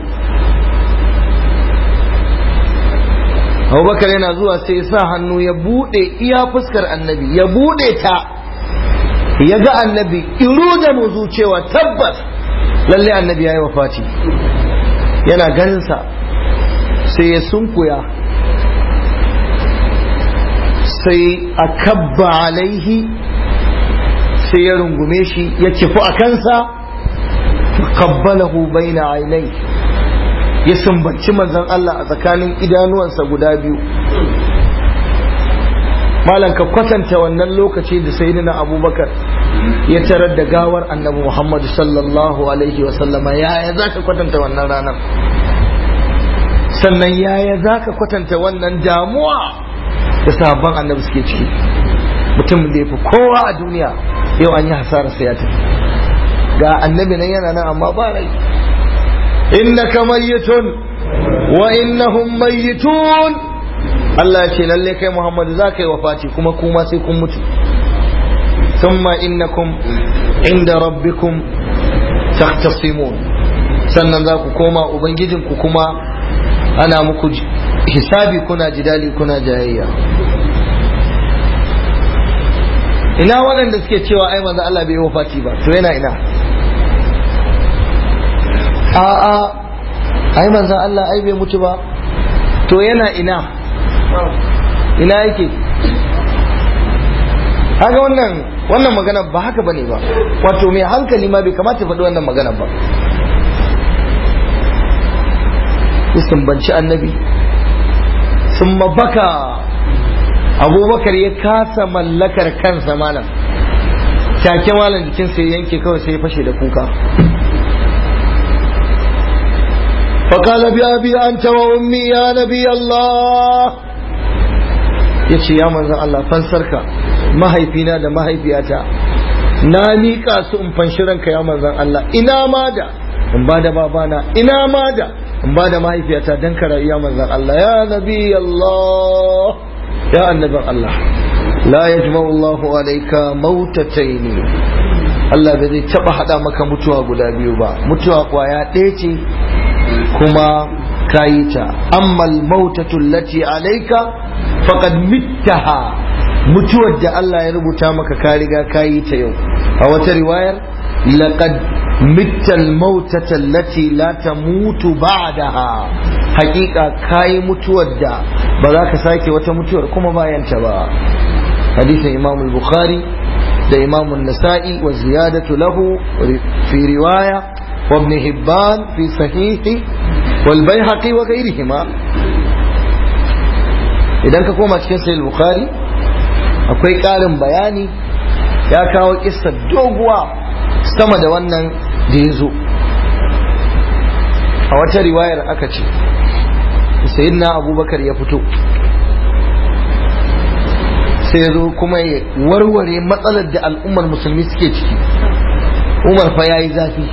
abubakar yana zuwa sai sa hannu ya bude iya fuskar annabi ya bude ta ya ga annabi iru da muzu cewa tabbas lalle annabi ya yi wafati yana ganinsa sai ya sunkuya sai a kabba alaihi sai ya rungume shi ya kifu a kansa kabbalahu baina ainai ya sumbanci manzon Allah a tsakanin idanuwansa guda biyu malam ka kwatanta wannan lokaci da sayyidina abubakar ya tarar da gawar annabi muhammadu sallallahu alaihi wasallama yaya za ka kwatanta wannan ranar sannan yaya za ka kwatanta wannan damuwa da sahabban annabi suke ciki mutum da ya fi kowa a duniya yau an yi hasararsa ya tafi ga annabi nan yana nan amma ba rai innaka mayyitun wa innahum mayyitun Allah ya ce lalle kai Muhammadu za ka yi wafati kuma kuma sai kun mutu thumma innakum inda rabbikum tahtasimun sannan za ku koma ubangijinku kuma ana muku hisabi kuna jidali kuna jayayya ina waɗanda suke cewa ai manzo Allah bai wafati ba to yana ina a'a ai manzo Allah ai bai mutu ba to yana ina ina yake haka wannan wannan magana ba haka bane ba wato mai hankali ma bai kamata faɗi wannan magana ba sun banci annabi sun baka abubakar ya kasa mallakar kansa malam take malam jikinsa ya yanke kawai sai ya fashe da kuka فقال بأبي أنت وأمي يا نبي الله yace ya manzan Allah fansarka mahaifina da mahaifiyata na miƙa su in fanshi ranka ya manzan Allah ina ma da in ba da babana ina ma da in ba da mahaifiyata dan ka rayu ya manzan Allah ya nabi Allah ya annabin Allah la yajma'u Allah alayka mautataini Allah bai zai taba hada maka mutuwa guda biyu ba mutuwa kwaya ɗaya ce kuma kayi ta ammal mautatu lati alayka faqad mittaha mutuwar da Allah ya rubuta maka ka riga kayi ta yau a wata riwayar laqad mittal mautata allati la tamutu ba'daha hakika kayi mutuwar da ba za ka sake wata mutuwar kuma bayan ta ba hadisin Imam al-Bukhari da Imam an-Nasa'i wa ziyadatu lahu fi riwaya وابن هبان في صحيحه والبيهقي وغيرهما idan ka koma cikin sahih bukhari akwai ƙarin bayani ya kawo kissa doguwa sama da wannan da ya zo a wata riwayar aka ce sayyidina abubakar ya fito sai ya zo kuma ya warware matsalar da al'ummar musulmi suke ciki umar fa ya yi zafi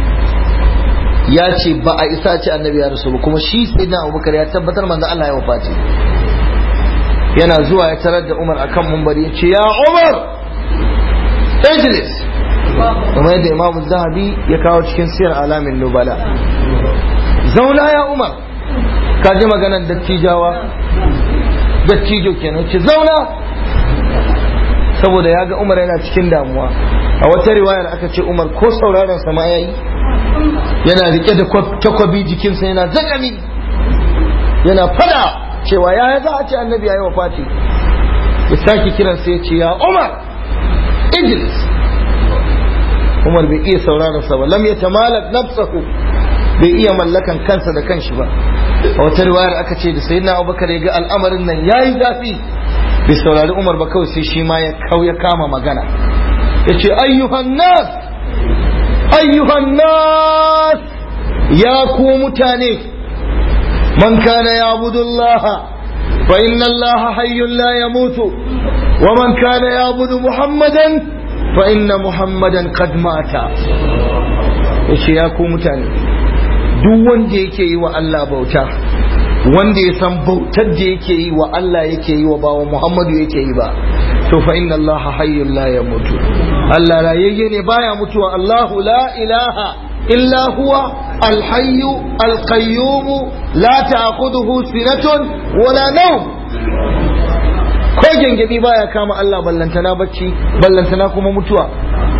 ya ce ba a isa ce annabi ya rasu kuma shi sayyidina abubakar ya tabbatar manzo Allah ya wafati yana zuwa ya tarar da umar akan mumbari ya ce ya umar ijlis kuma yadda imam zahabi ya kawo cikin siyar alamin nubala zauna ya umar ka ji maganar dattijawa dattijo kenan ce zauna saboda ya ga umar yana cikin damuwa a wata riwayar aka ce umar ko sauraron sama ya yi yana rike da takwabi jikinsa yana zakami yana fada cewa ya za a ce annabi ya yi wa fati ya sake kiransa ya ce ya umar idris umar bai iya sauraron sa ba lam ya tamalak nafsahu bai iya mallakan kansa da kanshi ba a wata riwayar aka ce da sayyidina abubakar ya ga al'amarin nan yayi zafi bai saurari umar ba kawai sai shi ma ya kau ya kama magana ya ce ayyuhan nas ayyuhan nas ya ku mutane من كان يعبد الله فإن الله حي لا يموت ومن كان يعبد محمدا فإن محمدا قد مات yace ya ku mutane duk wanda yake yi wa Allah bauta wanda ya san bautar da yake yi wa Allah yake yi wa bawa Muhammadu yake yi ba to fa inna Allah hayyun la yamutu Allah rayayye ne baya mutuwa Allahu la ilaha illa huwa alhayyu alqayyum la ta'khudhuhu sinatun wala nawm ko gengedi baya kama Allah ballantana bacci ballantana kuma mutuwa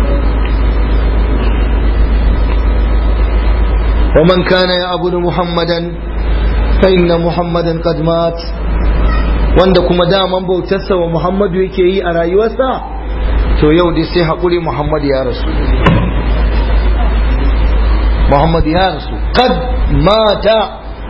ومن كان يعبد محمدا فإن محمدا قد مات wanda kuma daman bautarsa wa Muhammadu yake yi a rayuwarsa to yau dai sai haƙuri Muhammadu ya rasu Muhammadu ya rasu kad mata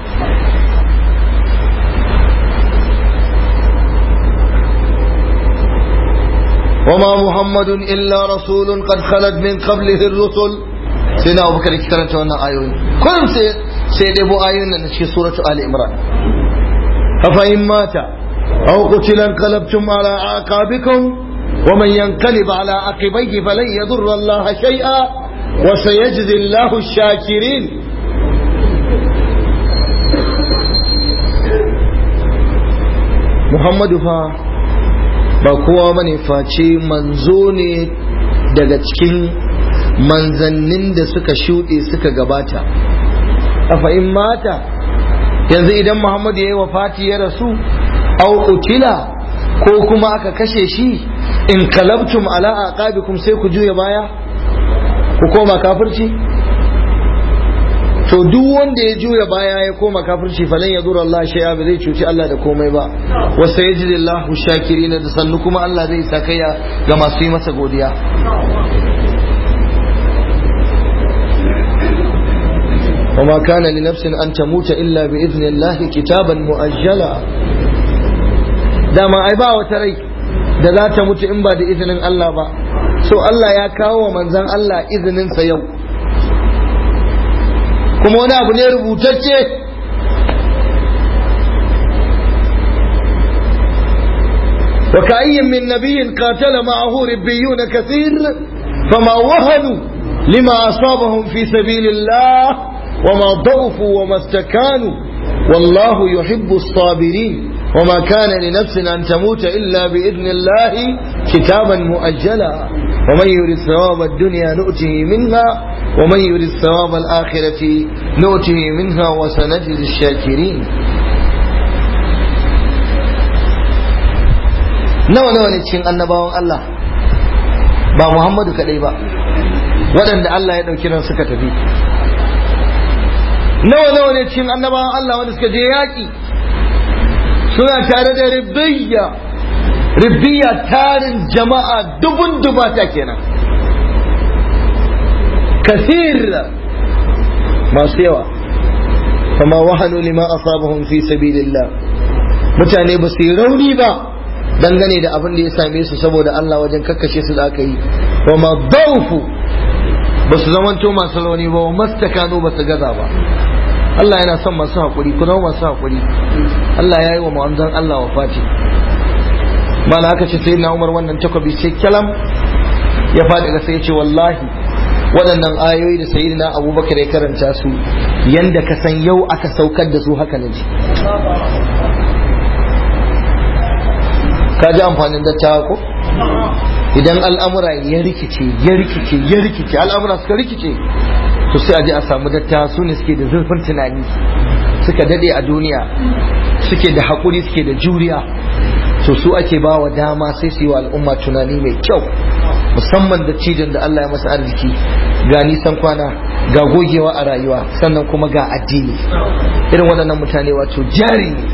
وما محمد إلا رسول قد خلت من قبله الرسل سيدنا أبو بكر كرنت وانا آيوين كل سيد أبو آيوين في سورة آل إمران أفإن مات أو قتل انقلبتم على أعقابكم ومن ينقلب على عقبيه فلن يضر الله شيئا وسيجزي الله الشاكرين محمد فا ba kowa bane face manzo ne daga cikin manzannin da suka shuɗe suka gabata a in mata yanzu idan muhammadu ya yi wa fati ya rasu au utila ko kuma aka kashe shi in kalabtum ala aqabikum sai ku juya baya ku koma kafirci to duk wanda ya juya baya ya koma kafirci falan ya zura Allah shay'a ba zai cuci Allah da komai ba wa sayajidillahu shakirin da sannu kuma Allah zai sakaya ga masu yi masa godiya وما كان لنفس أن تموت إلا بإذن الله كتابا مؤجلا dama ai ba wata rai da za ta mutu in ba da izinin Allah ba so Allah ya kawo wa manzan Allah izininsa yau kuma wani abu ne rubutacce وكأي من نبي قاتل معه ربيون كثير فما وهنوا لما أصابهم في سبيل الله وما ضعفوا وما استكانوا والله يحب الصابرين وما كان لنفس أن تموت إلا بإذن الله كتابا مؤجلا ومن يريد ثواب الدنيا نؤته منها ومن يريد ثواب الآخرة نؤته منها وسنجزي الشاكرين nawa nawa ne cikin annabawan Allah ba Muhammadu kadai ba waɗanda Allah ya ɗauki ran suka tafi nawa nawa ne cikin annabawan Allah wanda suka je yaƙi suna tare da ribiyya ribiyya tarin jama'a dubun dubata kenan kasir masu yawa fama wahanu lima asabahum fi sabilillah mutane ba su yi rauni ba dangane da abin da ya same su saboda Allah wajen kakkashe su da aka yi wa ma daufu ba su zamanto masu rauni ba wa mastakano ba su gaza ba Allah yana son masu haƙuri ku zama masu haƙuri Allah ya yi wa ma'amzan Allah wa fati mana aka ce sai na umar wannan takobi sai kyalam ya faɗi ga sai ya ce wallahi waɗannan ayoyi da sayi na abubakar ya karanta su yanda ka san yau aka saukar da su haka na ji ka ji amfanin dattawa ko idan al'amura ya rikice ya rikice ya rikice al'amura suka rikice to sai a je a samu dattawa su ne suke da zurfin tunani suka dade a duniya suke da haƙuri suke da juriya to su ake ba wa dama sai su yi wa al'umma tunani mai kyau musamman da cijin da Allah ya masa arziki ga nisan kwana ga gogewa a rayuwa sannan kuma ga addini irin waɗannan mutane wato jari ne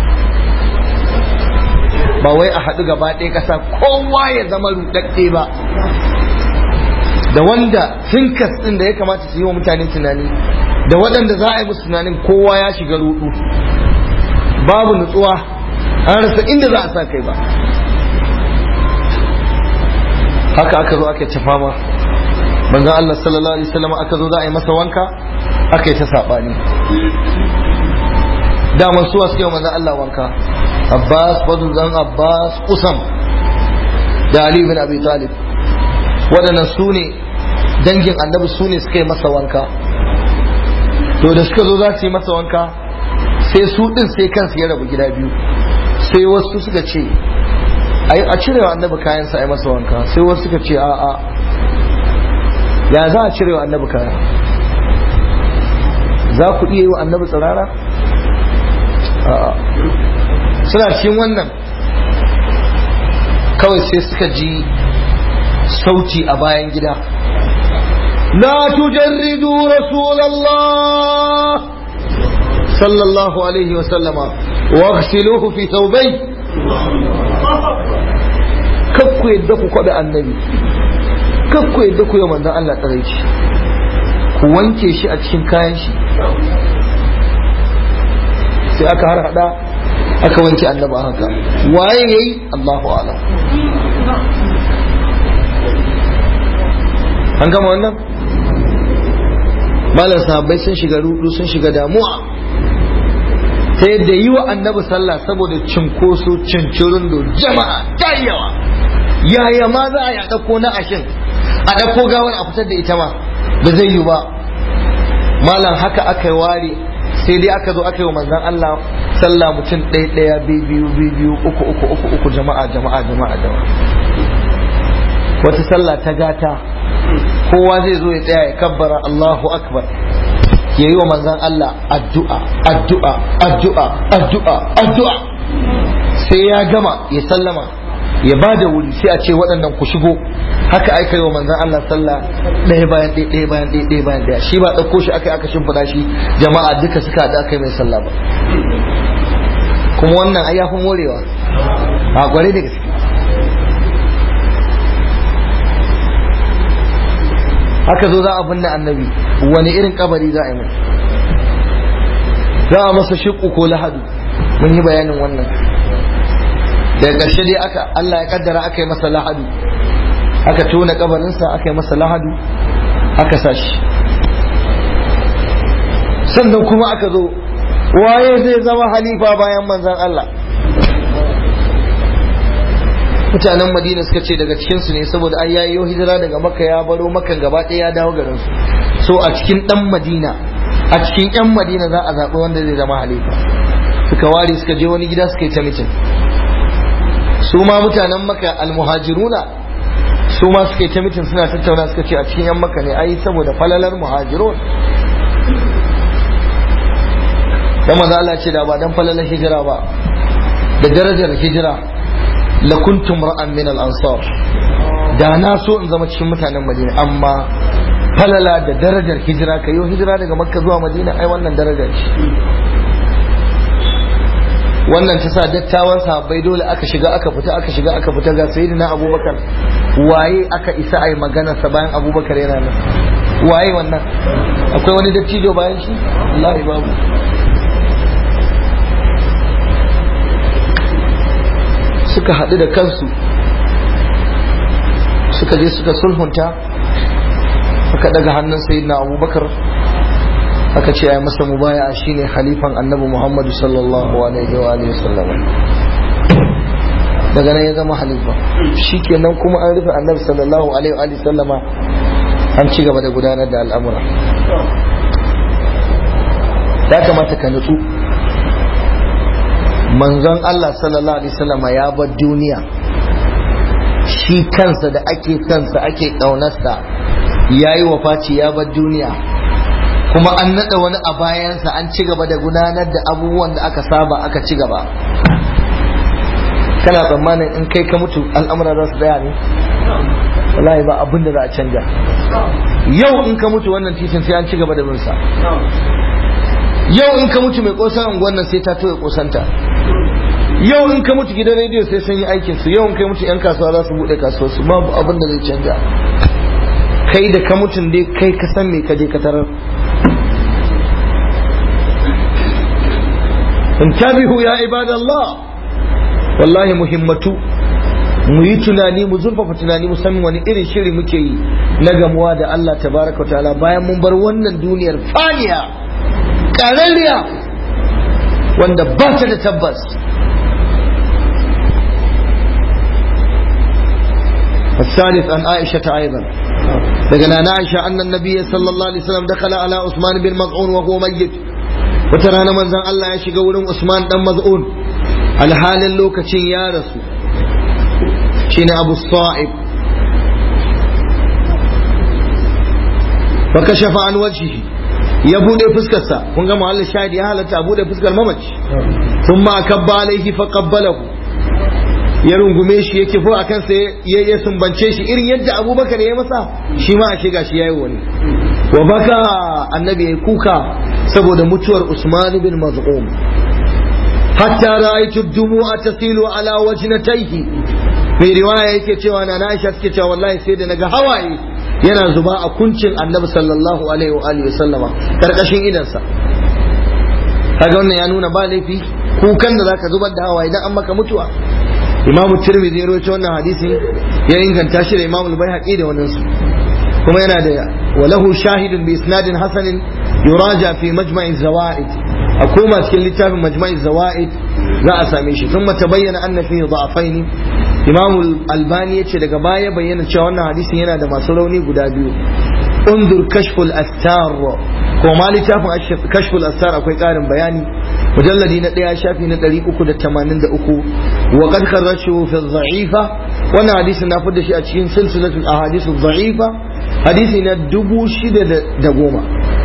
ba wai a haɗu gaba ɗaya ƙasa kowa ya zama ruɗaɗɗe ba da wanda thinkas ɗin da ya kamata su yi wa mutane tunani da waɗanda za a yi musu tunanin kowa ya shiga ruɗu babu nutsuwa an rasa inda za a sa kai ba haka aka zo aka ci fama manzon Allah sallallahu alaihi wasallam aka zo za a yi masa wanka aka yi ta saɓani daman suwa suke manzon Allah wanka Abbas fadl dan Abbas Usam da Ali bin Abi Talib waɗannan su ne dangin annabi su ne suka yi masa wanka to da suka zo za su yi masa wanka sai su ɗin sai kansu ya rabu gida biyu sai wasu suka ce a cire wa annabi kayansa a yi masa wanka sai wasu suka ce a'a ya za a cire wa annabi kaya za ku iya yi wa annabi tsirara a'a suna cikin wannan kawai sai suka ji sauti a bayan gida la tujarridu rasulallah sallallahu alaihi wa sallama waghsiluhu fi thawbay kakku yadda ku kwabe annabi kakku yadda ku yi manzon Allah tsaraici ku wanke shi a cikin kayan shi sai aka har hada aka wanke annaba haka waye yayi Allahu a'lam an gama wannan malam sahabbai sun shiga rudu sun shiga damuwa ta yadda yi wa annabi sallah saboda cinkoso cincirin da jama'a ta yawa yaya ma za a yi a ɗauko na ashin a ɗauko gawar a fitar da ita ma ba zai yi ba malam haka aka yi ware sai dai aka zo aka yi wa manzan Allah sallah mutum ɗaya ɗaya biyu biyu uku uku uku uku jama'a jama'a jama'a jama'a wata sallah ta gata kowa zai zo ya tsaya ya kabbara Allahu akbar ya yi wa manzan Allah addu'a addu'a addu'a addu'a addu'a sai ya gama ya sallama ya ba da wuri sai a ce waɗannan ku shigo haka aka yi wa manzan Allah sallah ɗaya bayan ɗaya ɗaya bayan ɗaya ɗaya bayan ɗaya shi ba ɗauko shi aka aka shimfiɗa shi jama'a duka suka haɗu aka yi mai sallah ba kuma wannan ai ya fi morewa a gware da gaske haka zo za a binne annabi wani irin kabari za a yi mai za a masa shiƙu ko lahadu mun yi bayanin wannan daga ƙarshe dai aka Allah ya kaddara aka yi masa lahadu aka tona kabarinsa aka yi masa lahadu aka sa shi sannan kuma aka zo waye zai zama halifa bayan manzan Allah mutanen madina suka ce daga cikinsu ne saboda ai yayi hijira daga makka ya baro makka gaba ɗaya ya dawo garin su so a cikin dan madina a cikin yan madina za a zaɓi wanda zai zama halifa suka ware suka je wani gida suka yi ta mitin su ma mutanen makka almuhajiruna su ma suka yi ta mitin suna tattauna suka ce a cikin yan makka ne ai saboda falalar muhajirun dan manzo Allah ce da ba dan falalar hijira ba da darajar hijira la kuntum ra'an min al-ansar da na so in zama cikin mutanen Madina amma falala da darajar hijira ka yi hijira daga Makka zuwa Madina ai wannan darajar ce wannan ta sa dattawan sahabbai dole aka shiga aka fita aka shiga aka fita ga sayyidina Abubakar waye aka isa ai magana sa bayan Abubakar yana nan waye wannan akwai wani dattijo bayan shi wallahi babu suka haɗu da kansu suka je suka sulhunta aka daga hannun sayyidina abubakar aka ce ya masa mubaya shine halifan annabi muhammadu sallallahu alaihi wa alihi sallam daga nan ya zama halifa shikenan kuma an rufe annabi sallallahu alaihi wa alihi sallama an ci gaba da gudanar da al'amura ya kamata ka nutsu manzon Allah sallallahu alaihi wasallam ya bar duniya shi kansa da ake kansa ake ƙaunarsa ya yi wafaci ya bar duniya kuma an naɗa wani a bayansa an ci gaba da gudanar da abubuwan da aka saba aka ci gaba kana tsammanin in kai ka mutu al'amura za su tsaya ne wallahi ba abin da za a canja yau in ka mutu wannan titin sai an ci gaba da bin sa yau in ka mutu mai kosan unguwan nan sai ta toye kosanta yau in ka mutu gidan rediyo sai sun yi aikin su yau in kai mutu yan kasuwa za su bude kasuwar su babu abin da zai canja kai da ka mutun dai kai ka san me ka je ka tarar intabihu ya ibadallah wallahi muhimmatu mu yi tunani mu zurfafa tunani mu san wani irin shiri muke yi na gamuwa da Allah tabaraka wa ta'ala bayan mun bar wannan duniyar faniya ƙararriya wanda ba ta da tabbas الثالث عن عائشة أيضا لقنا عائشة أن النبي صلى الله عليه وسلم دخل على عثمان بن مظعون وهو ميت وترانا من زان الله يشيق ولم عثمان بن مظعون على حال اللوكة يا رسول شين أبو الصائب فكشف عن وجهه ya bude fuskarsa kun ga muhallin shahidi ya halatta a bude fuskar mamaci sun ma kabba alaihi fa qabbalahu ya rungume shi yake fo akan sa ya ya sumbance shi irin yadda abubakar ya masa shi ma a shiga shi yayi wani wa baka annabi ya kuka saboda mutuwar usman bin maz'um hatta ra'aytu dumu'a tasilu ala wajnatayhi mai riwaya yake cewa na Aisha suke cewa wallahi sai da naga hawaye yana zuba a kuncin annabi sallallahu alaihi wa alihi sallama karkashin idansa kaga wannan ya nuna ba laifi kukan da zaka zubar da hawaye idan an maka mutuwa imam tirmidhi ya rawaito wannan hadisin ya inganta shi da imam al-baihaqi da wannan su kuma yana da walahu shahidun bi isnadin hasanin yuraja fi majma'i zawaid a koma cikin littafin majma'i zawaid za a same shi kuma tabayyana anna fihi da'afaini imam albani ya ce daga baya bayyana cewa wannan hadisin yana da masu rauni guda biyu undur kashful astar ko ma littafin kashful astar akwai karin bayani mujalladi na daya shafi na 383 wa qad kharrashu fi dha'ifa wannan hadisin na fada shi a cikin silsilatul ahadith dha'ifa hadisi na 6010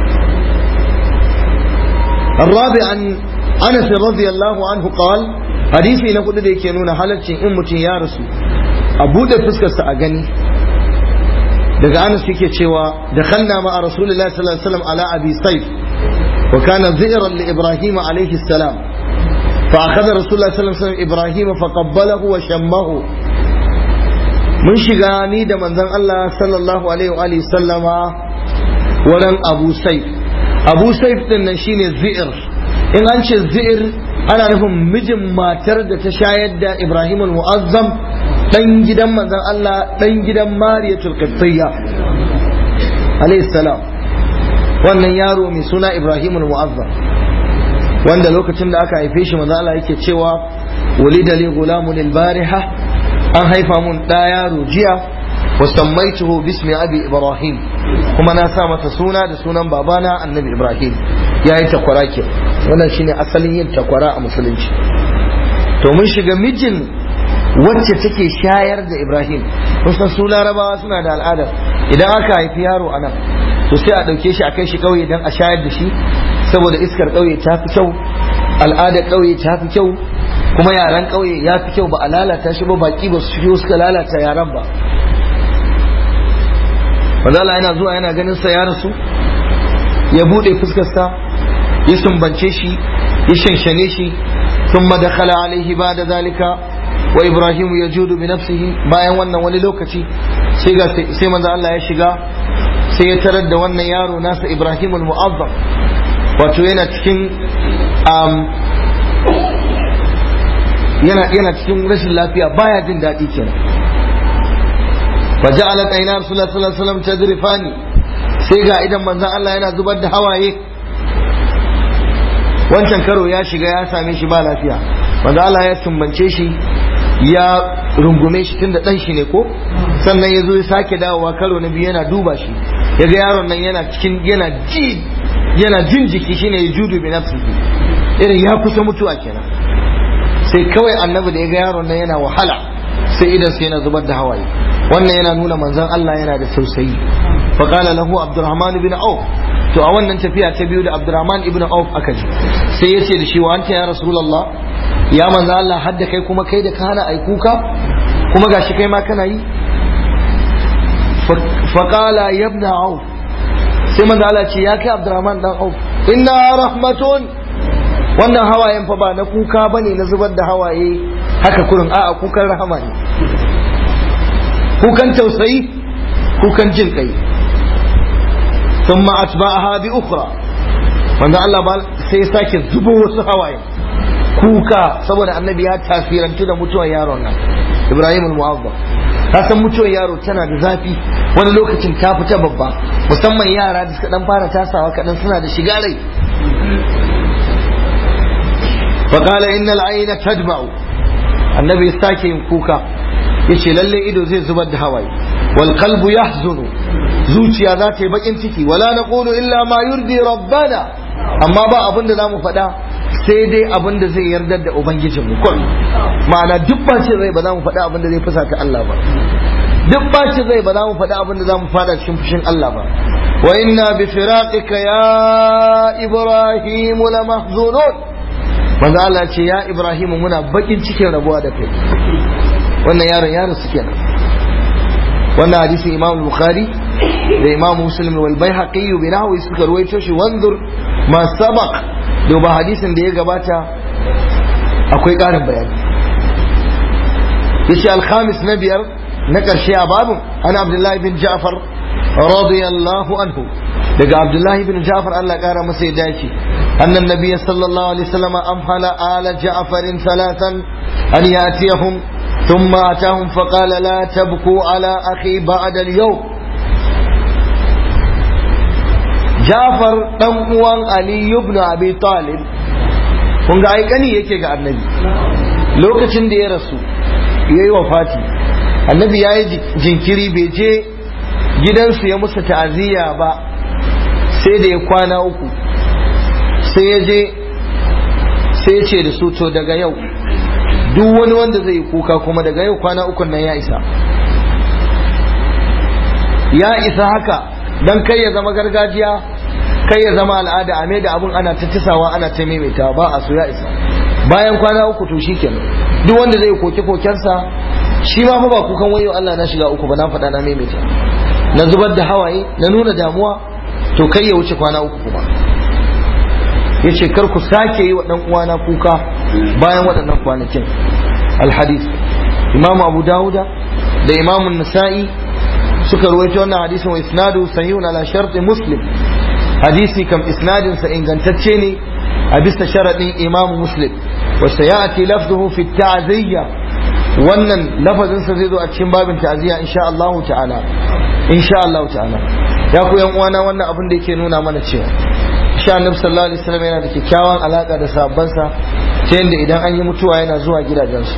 الرابع عن انس رضي الله عنه قال hadisi na kudu da yake nuna halaccin in mutum ya rasu a buɗe fuskarsa a gani daga anas yake cewa da khanna ma a rasulullahi sallallahu alaihi wasallam ala abi sayf wa kana zi'ran li ibrahim alaihi salam fa akhadha rasulullahi sallallahu alaihi wasallam ibrahim fa qabbalahu wa shammahu mun shiga ni da manzon Allah sallallahu alaihi wa alihi sallama wurin abu sayf abu sayf din nan shine zi'r in an ce zi'r ana nufin mijin matar da ta shayar da Ibrahim al-Mu'azzam dan gidan manzon Allah dan gidan Mariyatul Qibtiyya alayhi salam wannan yaro mai suna Ibrahim al-Mu'azzam wanda lokacin da aka haife shi manzon Allah yake cewa walida li gulamun al-bariha an haifa mun da yaro jiya wa sammaituhu bismi abi Ibrahim kuma na sa mata suna da sunan babana annabi Ibrahim ya yi takwara ke wannan shine asalin yin takwara a musulunci to mun shiga mijin wacce take shayar da ibrahim kusan su larabawa suna da al'ada idan aka haifi yaro a nan to sai a ɗauke shi a kai shi ƙauye don a shayar da shi saboda iskar ƙauye ta fi kyau al'adar ƙauye ta fi kyau kuma yaren ƙauye ya fi kyau ba a lalata shi ba baki ba su shigo suka lalata yaren ba Manzala yana zuwa yana ganin sa ya rasu ya buɗe fuskarsa ya sumbance shi ya shanshane shi ثم دخل عليه بعد ذلك وإبراهيم يجود بنفسه bayan wannan wani lokaci sai ga sai manzo Allah ya shiga sai ya tarar da wannan yaro nasa Ibrahim al-Mu'azzam wato yana cikin yana yana cikin rashin lafiya baya jin daɗi kenan فجعلت عينا رسول الله صلى الله عليه وسلم تذرفاني sai ga idan manzon Allah yana zubar da hawaye wancan karo ya shiga ya same shi ba lafiya manzon Allah ya tumbance shi ya rungume shi tunda dan shi ne ko sannan ya zo ya sake dawowa karo na biyu yana duba shi ya ga yaron nan yana cikin yana ji yana jin jiki shine ya judu bi nafsihi irin ya kusa mutuwa kenan sai kawai annabi da ya ga yaron nan yana wahala sai idan sai yana zubar da hawaye wannan yana nuna manzon Allah yana da tausayi fa qala lahu abdurrahman ibn auf to a wannan tafiya ta biyu da abdurrahman ibn auf aka ji sai yace da shi wa anta ya rasulullah ya manzon Allah hadda kai kuma kai da kana ai kuka kuma gashi kai ma kana yi fa qala ya ibn auf sai manzon Allah ce ya kai abdurrahman dan auf inna rahmatun wannan hawayen fa ba na kuka bane na zubar da hawaye haka kurin a'a kukan rahama ne kukan tausayi kukan jin kai sun atba'aha bi ukhra wanda Allah ba sai sake zubo wasu hawaye kuka saboda annabi ya tasirantu da mutuwar yaron nan Ibrahim al-Mu'azzam ka san mutuwar yaro tana da zafi wani lokacin ta fita babba musamman yara da suka dan fara tasawa kadan suna da shiga rai فقال إن العين تدمع النبي ساكي كوكا yace lalle ido zai zubar da hawaye wal qalbu yahzunu zuciya za ta yi bakin ciki wala naqulu illa ma yurdi rabbana amma ba abin da zamu faɗa sai dai abin da zai yarda da ubangijin mu kun ma'ana duk bacin rai ba za mu faɗa abin da zai fusata Allah ba duk bacin rai ba za mu faɗa abin da za mu fada cikin fushin Allah ba wa inna bi firaqika ya ibrahim la mahzunun manzo Allah ce ya ibrahim muna bakin cikin rabuwa da kai wannan yaron yaron su kenan wannan hadisin imam bukhari da imam muslim wal baihaqi bi nahwi suka ruwaito shi wanzur ma sabaq duba hadisin da ya gabata akwai ƙarin bayani yace al-khamis na biyar na ƙarshe a babun ana abdullahi bin ja'far radiyallahu anhu daga abdullahi bin ja'far Allah ƙara masa ya dace annan nabiyyi sallallahu alaihi wasallam amhala ala ja'farin salatan an yatiyahum ثم أتاهم فقال لا تبكوا على أخي بعد اليوم جعفر دم علي بن أبي طالب kun ga aikani yake ga annabi lokacin da ya rasu ya yi wafati annabi ya yi jinkiri bai je gidansu ya musu ta'aziyya ba sai da ya kwana uku sai ya je sai ya ce da su to daga yau duk wani wanda zai yi kuka kuma daga yau kwana ukun nan ya isa ya isa haka don kai ya zama gargajiya kai ya zama al'ada a da abun ana ta tisawa ana ta maimaita ba a so ya isa bayan kwana uku to shi kenan duk wanda zai koke kokensa shi ma fa ba kukan wayo Allah na shiga uku ba na faɗa na maimaita na zubar da hawaye na nuna damuwa to kai ya wuce kwana uku kuma ya ce kar ku sake yi wa ɗan uwana kuka bayan waɗannan kwanakin alhadis imamu abu dawuda da imamu nasa'i suka ruwaito wannan hadisin wa isnadu sahihun ala sharti muslim hadisi kam isnadin sa ingantacce ne a bisa sharadin imamu muslim wa sayati lafzuhu fi ta'ziyya wannan lafazin sa zai zo a cikin babin ta'ziyya insha Allah ta'ala insha Allah ta'ala ya ku yan uwana wannan abin da yake nuna mana cewa sha annabi sallallahu alaihi wasallam yana da kyakkyawan alaka da sahabbansa ta yadda idan an yi mutuwa yana zuwa gidajensu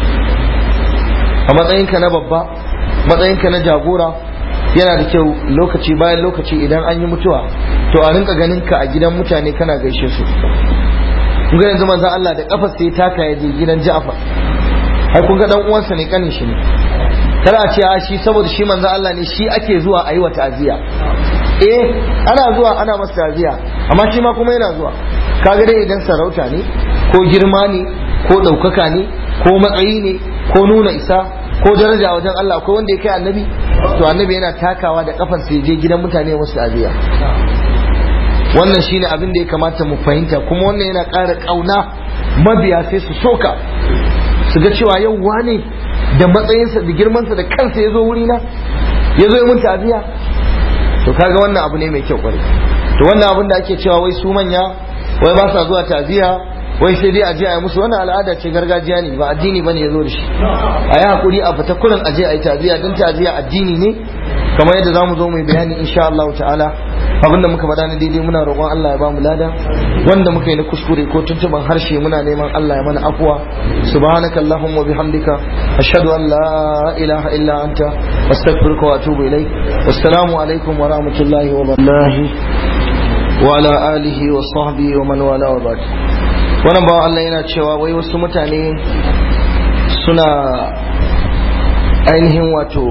a matsayinka na babba matsayinka na jagora yana da kyau lokaci bayan lokaci idan an yi mutuwa to a rinka ganin ka a gidan mutane kana gaishe su kun ga yanzu manzon Allah da kafar sai taka ya je gidan Ja'far ai kun ga dan uwansa ne kanin shi ne kada a ce a shi saboda shi manzon Allah ne shi ake zuwa a yi wa ta'aziya eh ana zuwa ana masa ta'aziya amma shi ma kuma yana zuwa kaga dai idan sarauta ne ko girma ne ko ɗaukaka ne ko matsayi ne ko nuna isa ko daraja wajen Allah ko wanda ya kai annabi to annabi yana takawa da kafan sai je gidan mutane wasu ta'aziya wannan shine abin da ya kamata mu fahimta kuma wannan yana ƙara ƙauna mabiya sai su soka su ga cewa yau wane da matsayinsa da girmansa da kansa ya zo wurina ya zo ya mun ta'aziya to kaga wannan abu ne mai kyau kwarai to wannan abin da ake cewa wai su manya wai ba sa zuwa ta'aziya wai sai dai aje a yi musu wannan al'ada ce gargajiya ne ba addini bane ya zo da shi a yi hakuri a fita kurin aje a yi ta'aziya don ta'aziya addini ne kamar yadda zamu zo mu yi bayani insha Allah ta'ala abinda muka faɗa na daidai muna roƙon Allah ya ba mu lada wanda muka yi na kuskure ko tuntuban harshe muna neman Allah ya mana afwa subhanaka allahumma bihamdika ashhadu an la ilaha illa anta astaghfiruka wa atubu ilaik wassalamu alaikum wa rahmatullahi wa barakatuh wa ala alihi wa sahbihi wa man wala wa ba'd wannan bawan Allah yana cewa wai wasu mutane suna ainihin wato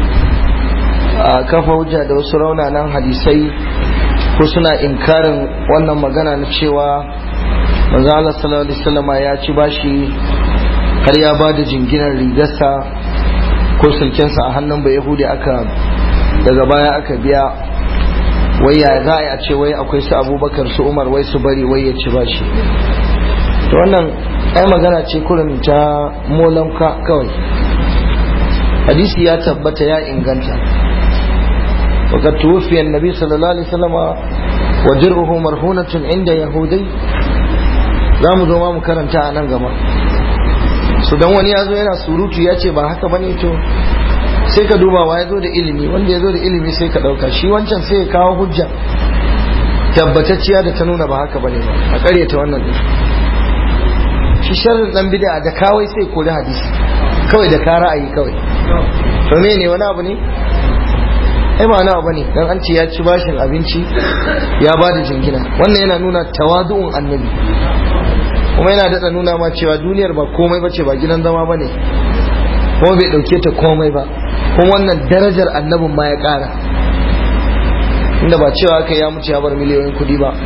a kafa hujja da wasu raunanan hadisai ko suna inkarin wannan magana na cewa manzo Allah sallallahu alaihi wasallam ya ci bashi har ya ba da jinginar rigarsa ko sulkensa a hannun bai yahudi aka daga baya aka biya wai ya za a yi a ce wai akwai su abubakar su umar wai su bari wai ya ci bashi to wannan ai magana ce kurin ta molanka kawai hadisi ya tabbata ya inganta وقد توفي النبي صلى الله عليه وسلم وجره مرهونة عند يهودي za mu zo ma mu karanta a nan gaba su dan wani ya zo yana surutu ya ce ba haka bane to sai ka duba wa ya zo da ilimi wanda ya zo da ilimi sai ka ɗauka shi wancan sai ya kawo hujja tabbatacciya da ta nuna ba haka bane ba a ƙaryata wannan din shi sharrin dan bid'a da kawai sai kori hadisi kawai da ka ra'ayi kawai to me ne wani abu ne ai ba wani abu ne dan an ce ya ci bashin abinci ya ba da jingina wannan yana nuna tawadu'un annabi kuma yana daɗa nuna ma cewa duniyar ba komai bace ba gidan zama ba ne kuma bai ɗauke ta komai ba kuma wannan darajar annabin ma ya ƙara inda ba cewa aka ya mutu ya bar miliyoyin kuɗi ba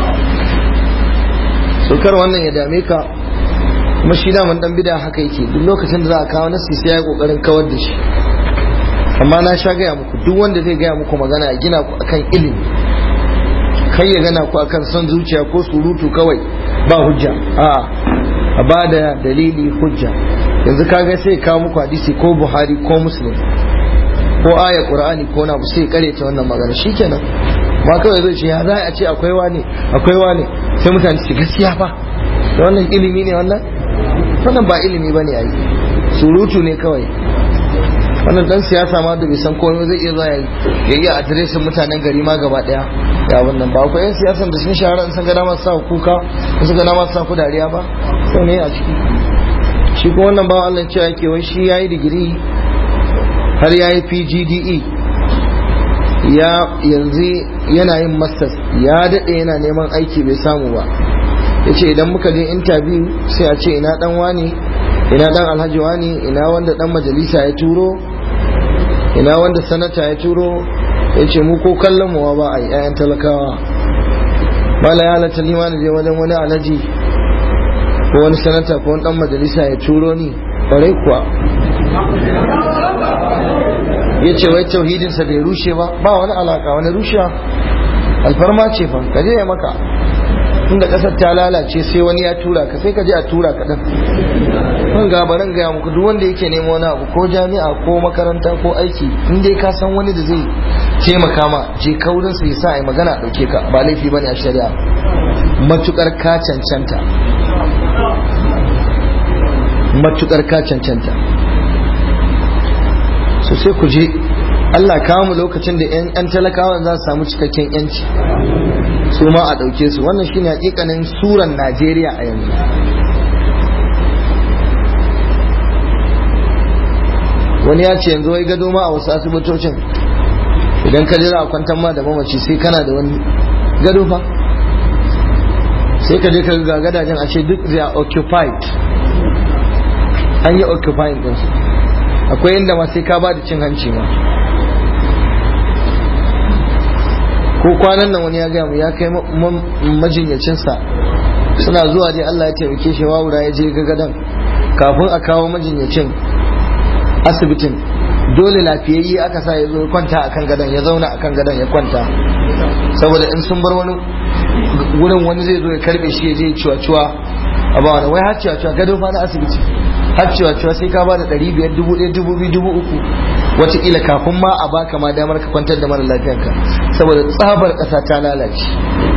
sokar wannan ya dame ka kuma shi daman dan bida haka yake duk lokacin da za a kawo nasi sai ya kokarin kawar da shi amma na sha gaya muku duk wanda zai gaya muku magana ya gina ku akan ilimi kai ya gana ku akan son zuciya ko surutu kawai ba hujja a'a a ba da dalili hujja yanzu kaga sai kawo muku hadisi ko buhari ko muslim ko aya qur'ani ko na sai kare ta wannan magana shikenan ma kawai zai ce ya za a ce akwai wani akwai wani sai mutane su gaskiya fa da wannan ilimi ne wannan wannan ba ilimi bane ai surutu ne kawai wannan dan siyasa ma da bai san komai zai iya zuwa ya yi adireshin mutanen gari ma gaba daya ya wannan ba akwai yan siyasan da sun shahara in sun ga dama sa kuka in sun ga dama sa ku dariya ba sai ne a ciki shi ko wannan ba Allah cewa yake wai shi yayi digiri har yayi PGDE ya yanzu yana yin masters ya dade yana neman aiki bai samu ba yace idan muka je interview sai a ce ina dan wani ina dan alhaji wani ina wanda dan majalisa ya turo ina wanda sanata ya turo ya ce mu ko kallon mu ba a yi 'ya'yan talakawa mala ya halatta lima je wajen wani alhaji ko wani sanata ko wani dan majalisa ya turo ni ƙwarai kuwa ya ce wai tauhidinsa bai rushe ba ba wani alaka wani rushewa alfarma ce fa ka je ya maka inda kasar ta lalace sai wani ya tura ka sai ka je a tura ka dan kan gabaran gaya muku duk wanda yake nemo wani abu ko jami'a ko makaranta ko aiki in dai ka san wani da zai taimaka ma je kaurin sa yasa ai magana a dauke ka ba laifi bane a shari'a matukar ka cancanta matukar ka cancanta so sai ku je Allah kawo mu lokacin da 'yan talakawan za su samu cikakken 'yanci su ma a ɗauke su wannan shine hakikanin suran Najeriya a yanzu wani ya ce yanzu wai gado ma a wasu asibitocin idan ka jira a kwantar ma da mamaci sai kana da wani gado fa sai ka je ka ga gadajen a ce duk they are occupied an yi occupying ɗinsu akwai inda ma sai ka ba da cin hanci ma ko kwanan nan wani ya gaya mu ya kai majinyacinsa suna zuwa dai Allah ya taimake shi wawura ya je gagadan kafin a kawo majinyacin asibitin dole lafiyayye aka sa ya zo kwanta akan gadon ya zauna akan gadon ya kwanta saboda in sun bar wani wurin wani zai zo ya karbe shi ya je ciwa-ciwa a ba wani wai har ciwa-ciwa gado fa na asibiti har ciwa-ciwa sai ka ba da ɗari biyar dubu ɗaya dubu biyu dubu uku wataƙila kafin ma a baka ma damar ka kwantar da mara lafiyanka saboda tsabar ƙasa ta lalace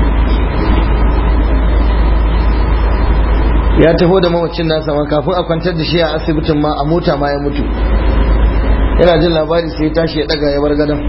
ya taho da mamacin nasa ma kafin a kwantar da shi a asibitin ma a mota ma ya mutu yana jin labari sai ya tashi ya daga ya bar gadon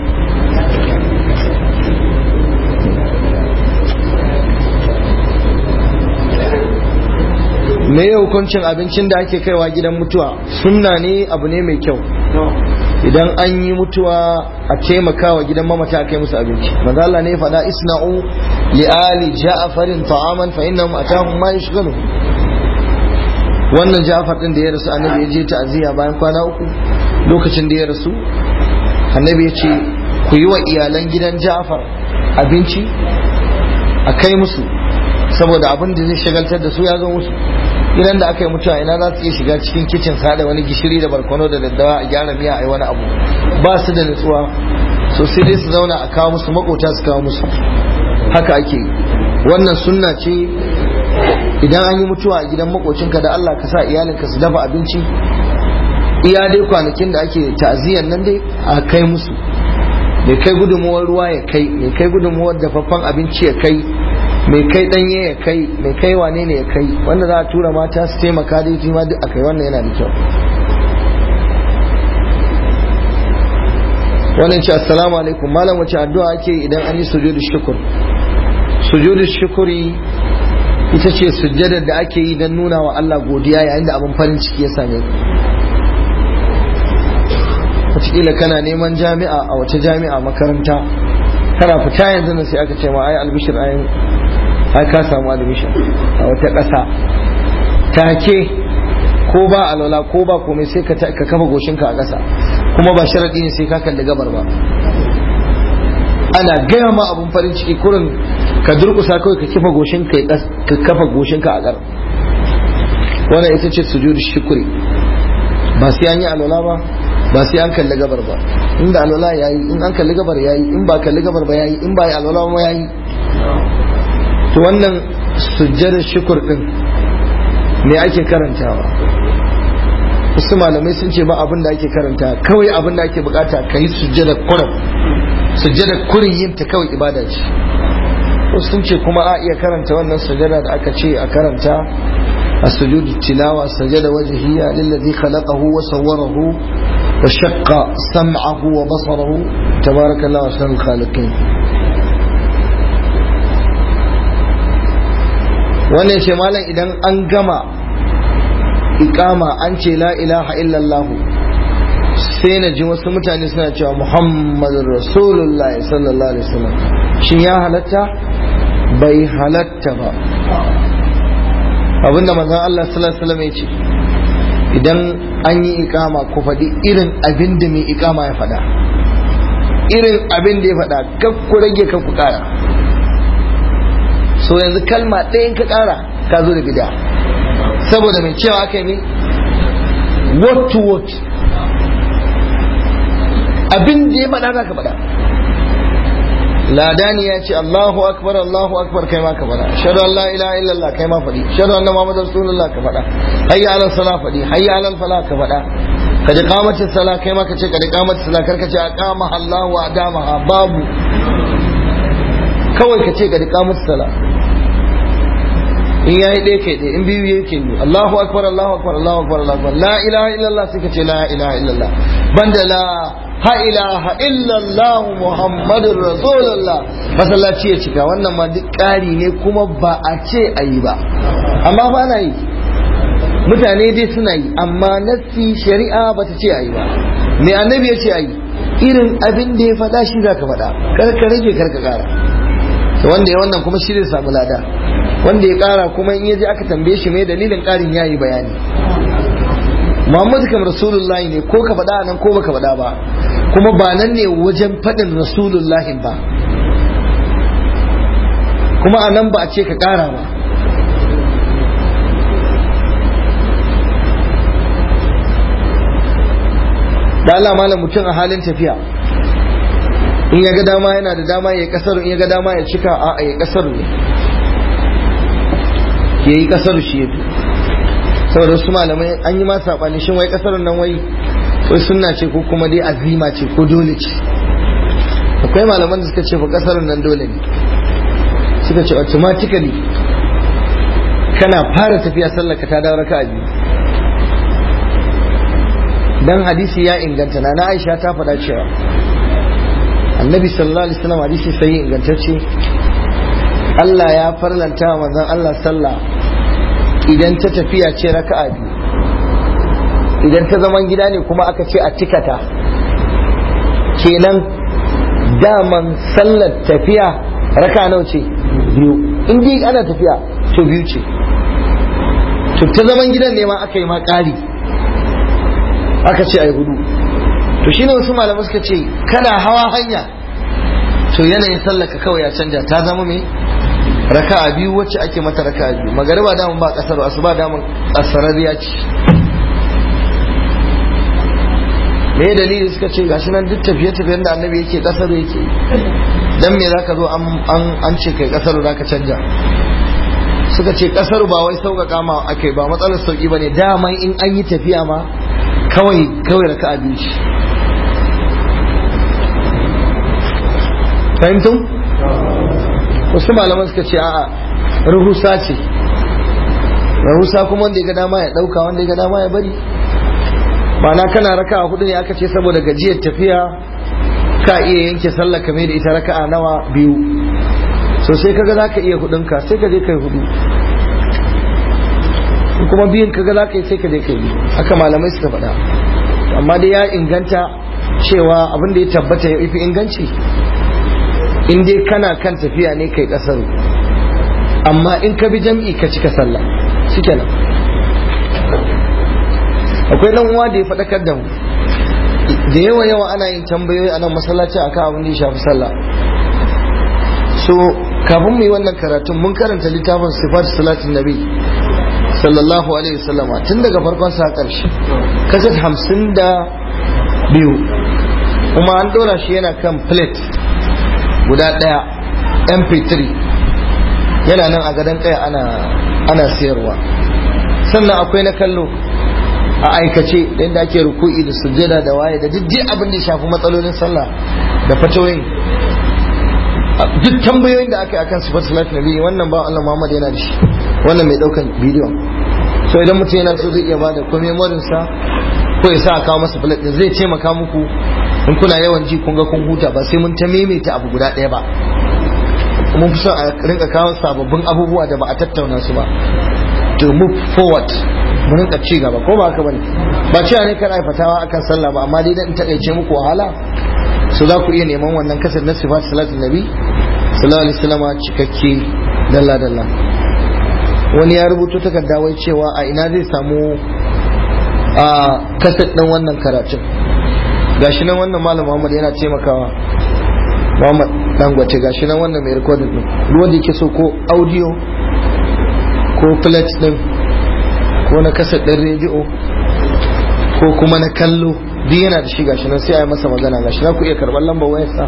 me ya hukuncin abincin da ake kaiwa gidan mutuwa sunna ne abu ne mai kyau idan an yi mutuwa a taimakawa gidan mamata a kai musu abinci manzo Allah ne faɗa isna'u li ali ja'farin ta'aman fa innahum atahum ma yashghalu wannan Ja'far din da ya rasu annabi ya je ta'aziyya bayan kwana uku lokacin da ya rasu annabi ya ce ku yi wa iyalan gidan Ja'far abinci a kai musu saboda abin da zai shagaltar da su ya zo musu idan da aka yi mutuwa ina za su iya shiga cikin kicin sada wani gishiri da barkono da daddawa a gyara miya a yi wani abu ba su da nutsuwa so sai dai su zauna a kawo musu makota su kawo musu haka ake yi wannan sunna ce idan an yi mutuwa a gidan makocinka da Allah ka sa iyalinka su dafa abinci iya dai kwanakin da ake ta'aziyyar nan dai a kai musu mai kai gudunmuwar ruwa ya kai mai kai gudunmuwar dafaffen abinci ya kai mai kai danye ya kai mai kai wane ne ya kai wanda za a tura mata su taimaka da yi ma duk akai wannan yana da kyau wannan ce assalamu alaikum malam wace addu'a ake idan an yi sujudu shukur sujudu shukuri ita ce sujjadar da ake yi don nuna wa Allah godiya yayin da abin farin ciki ya same ku wataƙila kana neman jami'a a wace jami'a makaranta kana fita yanzu nan sai aka ce ma ai albishir ayin ai ka samu albishir a wata ƙasa take ko ba alwala ko ba komai sai ka kafa goshinka a ƙasa kuma ba sharaɗi ne sai ka kalli gabar ba ana gaya ma abun farin ciki kurin ka durkusa kawai ka kifa goshinka ka kafa goshinka a ƙar wannan ita ce sujudu shukuri ba sai an yi alwala ba ba sai an kalli gabar ba inda alwala yayi in an kalli gabar yayi in ba kalli gabar ba yayi in ba yi alwala ba yayi to wannan sujjadar shukur din me ake karantawa wasu malamai sun ce ba abin da ake karanta kawai abin da ake bukata ka yi sujjada kurin sujjada kurin yin ta kawai ibada ce wasu sun ce kuma a iya karanta wannan sujjada da aka ce a karanta a sujudu tilawa sujjada wajhiya lillazi khalaqahu wa sawwarahu wa shaqqa sam'ahu wa basarahu tabarakallahu ahsanul khaliqin wannan ce malam idan an gama ikama an ce la ilaha illallah sai na ji wasu mutane suna cewa muhammadun rasulullah sallallahu alaihi wasallam shin ya halatta bai halatta ba abinda manzon Allah sallallahu alaihi wasallam ya ce idan an yi ikama ku faɗi irin abin da mai ikama ya faɗa irin abin da ya faɗa kan ku rage kan ku ƙara so yanzu kalma ɗayan ka ƙara ka zo da bida saboda mai cewa aka yi word to word abin da ya faɗa za ka faɗa ladani ya ce Allahu akbar Allahu akbar kai ma ka faɗa shadu an la ilaha illallah kai ma faɗi shadu anna muhammadar rasulullah ka faɗa hayya ala sala faɗi hayya ala fala ka faɗa ka ji kamacin sala kai ma ka ce ka ji kamacin sala kar ka ce a kama Allah wa adamaha babu kawai ka ce ka ji kamacin sala in yayi ɗaya kai ɗaya in biyu yayi kai biyu Allahu akbar Allahu akbar Allahu akbar Allahu akbar la ilaha illallah sai ka ce la ilaha illallah banda la ha ilaha illallah muhammadur rasulullah masallaci ya cika wannan ma duk ƙari ne kuma ba a ce a yi ba amma ba na yi mutane dai suna yi amma nassi shari'a ba ta ce a yi ba me annabi ya ce a yi irin abin da ya faɗa shi za ka faɗa kar ka rage kar ka ƙara wanda ya wannan kuma shi zai samu lada wanda ya kara kuma in yaji aka tambaye shi mai dalilin karin yayi bayani Muhammadu kam Rasulullahi ne ko ka faɗa nan ko baka faɗa ba kuma ba nan ne wajen faɗin Rasulullahi ba kuma a nan ba a ce ka ƙara ba da Allah malam mutum a halin tafiya in ya ga dama yana da dama ya kasar in ya ga dama ya cika a ya kasar ne ya yi kasar shi ya fi saboda wasu malamai an yi masa saɓani shin wai kasar nan wai wai sunna ce ko kuma dai azima ce ko dole ce akwai malaman da suka ce fa kasar nan dole ne suka ce automatically kana fara tafiya sallaka ta dawo raka'a biyu dan hadisi ya inganta na Aisha ta faɗa cewa annabi sallallahu alaihi wasallam hadisi sai ingantacce Allah ya farlanta wa manzon Allah sallah idan ta tafiya ce raka'a biyu idan ta zaman gida ne kuma aka ce a tikata kenan daman sallar tafiya raka nawa ce biyu in dai ana tafiya to biyu ce to ta zaman gidan ne ma aka yi ma ƙari aka ce a yi hudu to shine wasu malamai suka ce kana hawa hanya to yanayin sallaka kawai ya canja ta zama me raka'a biyu wacce ake mata raka'a biyu magariba damun ba kasar asuba damun asarariya ce me dalili suka ce gashi nan duk tafiye tafiyen da annabi yake kasar yake dan me zaka zo an an ce kai kasar zaka canja suka ce kasar ba wai sauƙaƙa ma ake ba matsalar sauƙi bane daman in an yi tafiya ma kawai kawai raka'a biyu ce fahimtum wasu malaman suka ce a'a rahusa ce rahusa kuma wanda ya ga dama ya dauka wanda ya ga dama ya bari ma'ana kana raka'a hudu ne aka ce saboda gajiyar tafiya ka iya yanke sallah kamar da ita raka'a nawa biyu so sai kaga za ka iya hudunka sai ka je kai hudu kuma biyun kaga za ka yi sai ka je ka yi haka malamai suka faɗa amma dai ya inganta cewa abin da ya tabbata ya fi inganci in dai kana kan tafiya ne kai kasar amma in ka bi jam'i ka cika sallah shikenan akwai dan uwa da ya faɗakar da mu da yawa yawa ana yin tambayoyi a nan masallaci akan abin da ya shafi sallah so kafin mu yi wannan karatun mun karanta littafin sifat salatin nabi sallallahu alaihi wasallama tun daga farkon sa karshe kasat hamsin da biyu kuma an dora shi yana kan plate guda ɗaya mp3 yana nan a gadon kaya ana ana siyarwa sannan akwai na kallo a aikace da yadda ake ruku'i da sujjada da waye da duk abin da ya shafi matsalolin sallah da fatoyin duk tambayoyin da aka yi akan sifar salatu nabi wannan ba Allah Muhammad yana da shi wannan mai daukan bidiyon so idan mutum yana so zai iya bada ko memorin sa ko ya sa a kawo masa plate din zai taimaka muku in kuna yawan ji kun ga kun huta ba sai mun ta maimaita abu guda ɗaya ba mun fi son a rinka kawo sababbin abubuwa da ba a tattauna su ba to move forward mu rinka ci gaba ko ba haka bane ba cewa ne kana fatawa akan sallah ba amma dai dan takaice muku wahala su za ku iya neman wannan kasar na sifat salatin nabi sallallahu alaihi wasallam cikakke dalla dalla wani ya rubuto takarda wai cewa a ina zai samu a kasar din wannan karatun gashi nan wannan malam Muhammad yana taimakawa Muhammad Dangote gashi nan wannan mai recording din duk wanda yake so ko audio ko plate din ko na kasar din rediyo ko kuma na kallo duk yana da shi gashi nan sai a yi masa magana gashi na ku iya karɓar lambar wayarsa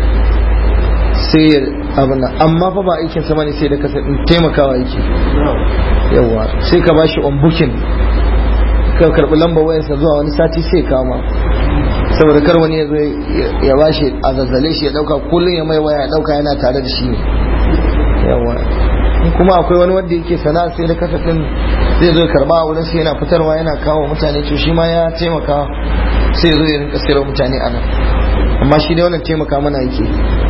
sai ya abin amma fa ba aikin sa bane sai da kasar din taimakawa yake yawa sai ka bashi on booking ka karɓi lambar wayarsa zuwa wani sati sai kama saboda kar wani ya zo ya bashi a zazzale shi ya dauka kullum ya mai waya ya dauka yana tare da shi ne yawa kuma akwai wani wanda yake sana'a sai da kasar din zai zo karba a wurin sai yana fitarwa yana kawo mutane to shi ma ya taimaka sai zo ya rinka sayarwa mutane a nan amma shi dai wannan taimaka mana yake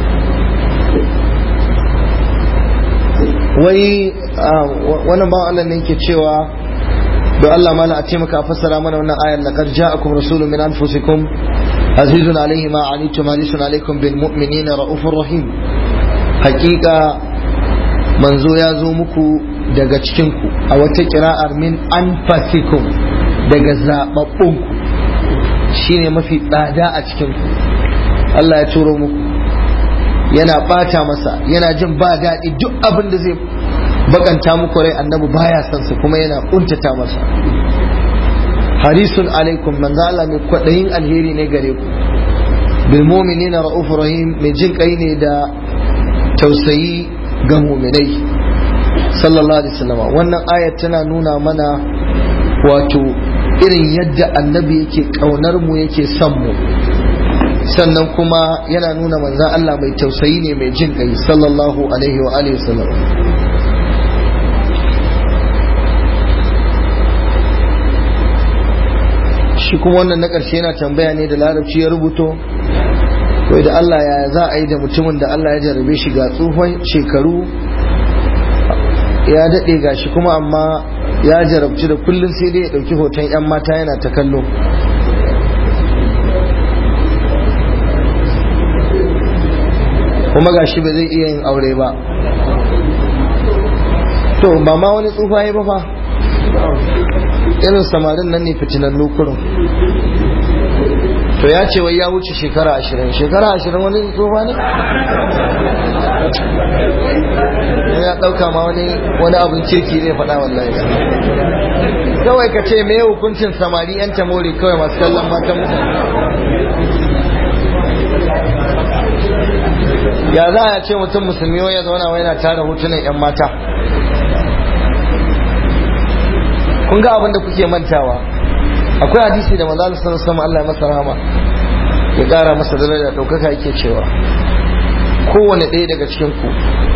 wai wannan bawan Allah ne yake cewa don Allah mana a taimaka a fassara mana wannan ayar laqad ja'akum rasulun min anfusikum azizun alaihi ma anitum harisun alaikum bil mu'minina raufur rahim hakika manzo ya zo muku daga cikinku a wata kira'ar min anfasikum daga zababbunku shine mafi tsada a cikinku Allah ya turo muku yana bata masa yana jin ba daɗi duk abin da zai bakanta muku rai annabi baya son su kuma yana kuntata masa harisun alaikum manzo Allah mai kwadayin alheri ne gare ku bil mu'minina raufur rahim mai jin kai ne da tausayi ga mu'minai sallallahu alaihi wasallam wannan ayat tana nuna mana wato irin yadda annabi yake kaunar mu yake son mu sannan kuma yana nuna manzan Allah mai tausayi ne mai jin kai sallallahu alaihi wa alihi wasallam shi kuma wannan na ƙarshe yana tambaya ne da larabci ya rubuto wai da Allah ya za a yi da mutumin da Allah ya jarabe shi ga tsohon shekaru ya daɗe ga shi kuma amma ya jarabci da kullum sai dai ya ɗauki hoton 'yan mata yana ta kallo kuma ga shi ba zai iya yin aure ba to ba ma wani tsufa ya ba fa irin samarin nan ne fitinan lokurin to ya ce wai ya wuce shekara ashirin shekara ashirin wani tsufa ne ya ɗauka ma wani wani abin kirki zai faɗa wallahi kawai ka ce me hukuncin samari yan tamori kawai masu kallon matan mutane ya za a ce mutum musulmi wai ya zauna wai yana tara hotunan yan mata kun ga abin da kuke mantawa akwai hadisi da manzo sallallahu alaihi wasallam Allah ya masa rahama ya kara masa daraja daukaka yake cewa kowane ɗaya daga cikin ku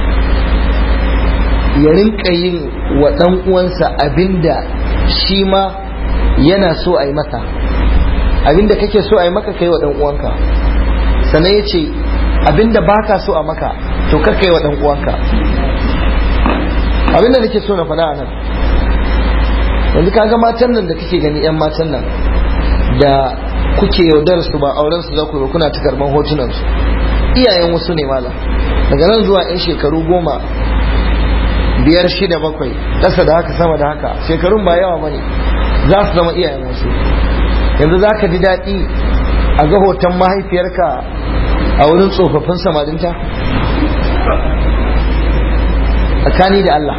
ya rinka yin wa ɗan uwansa abinda shi ma yana so a yi masa abinda kake so a yi maka kai wa ɗan uwanka sannan ya ce abinda baka so a maka to kar kai wa ɗan uwanka abinda nake so na faɗa a nan yanzu kaga matan nan da kake gani yan matan nan da kuke yaudar su ba auren su za ku yi kuna ta karban hotunan su iyayen wasu ne mala daga nan zuwa yan shekaru goma biyar shida bakwai ƙasa da haka sama da haka shekarun ba yawa bane za su zama iyayen wasu yanzu za ka ji daɗi a ga hoton mahaifiyarka a wurin tsofaffin samarinta tsakani da Allah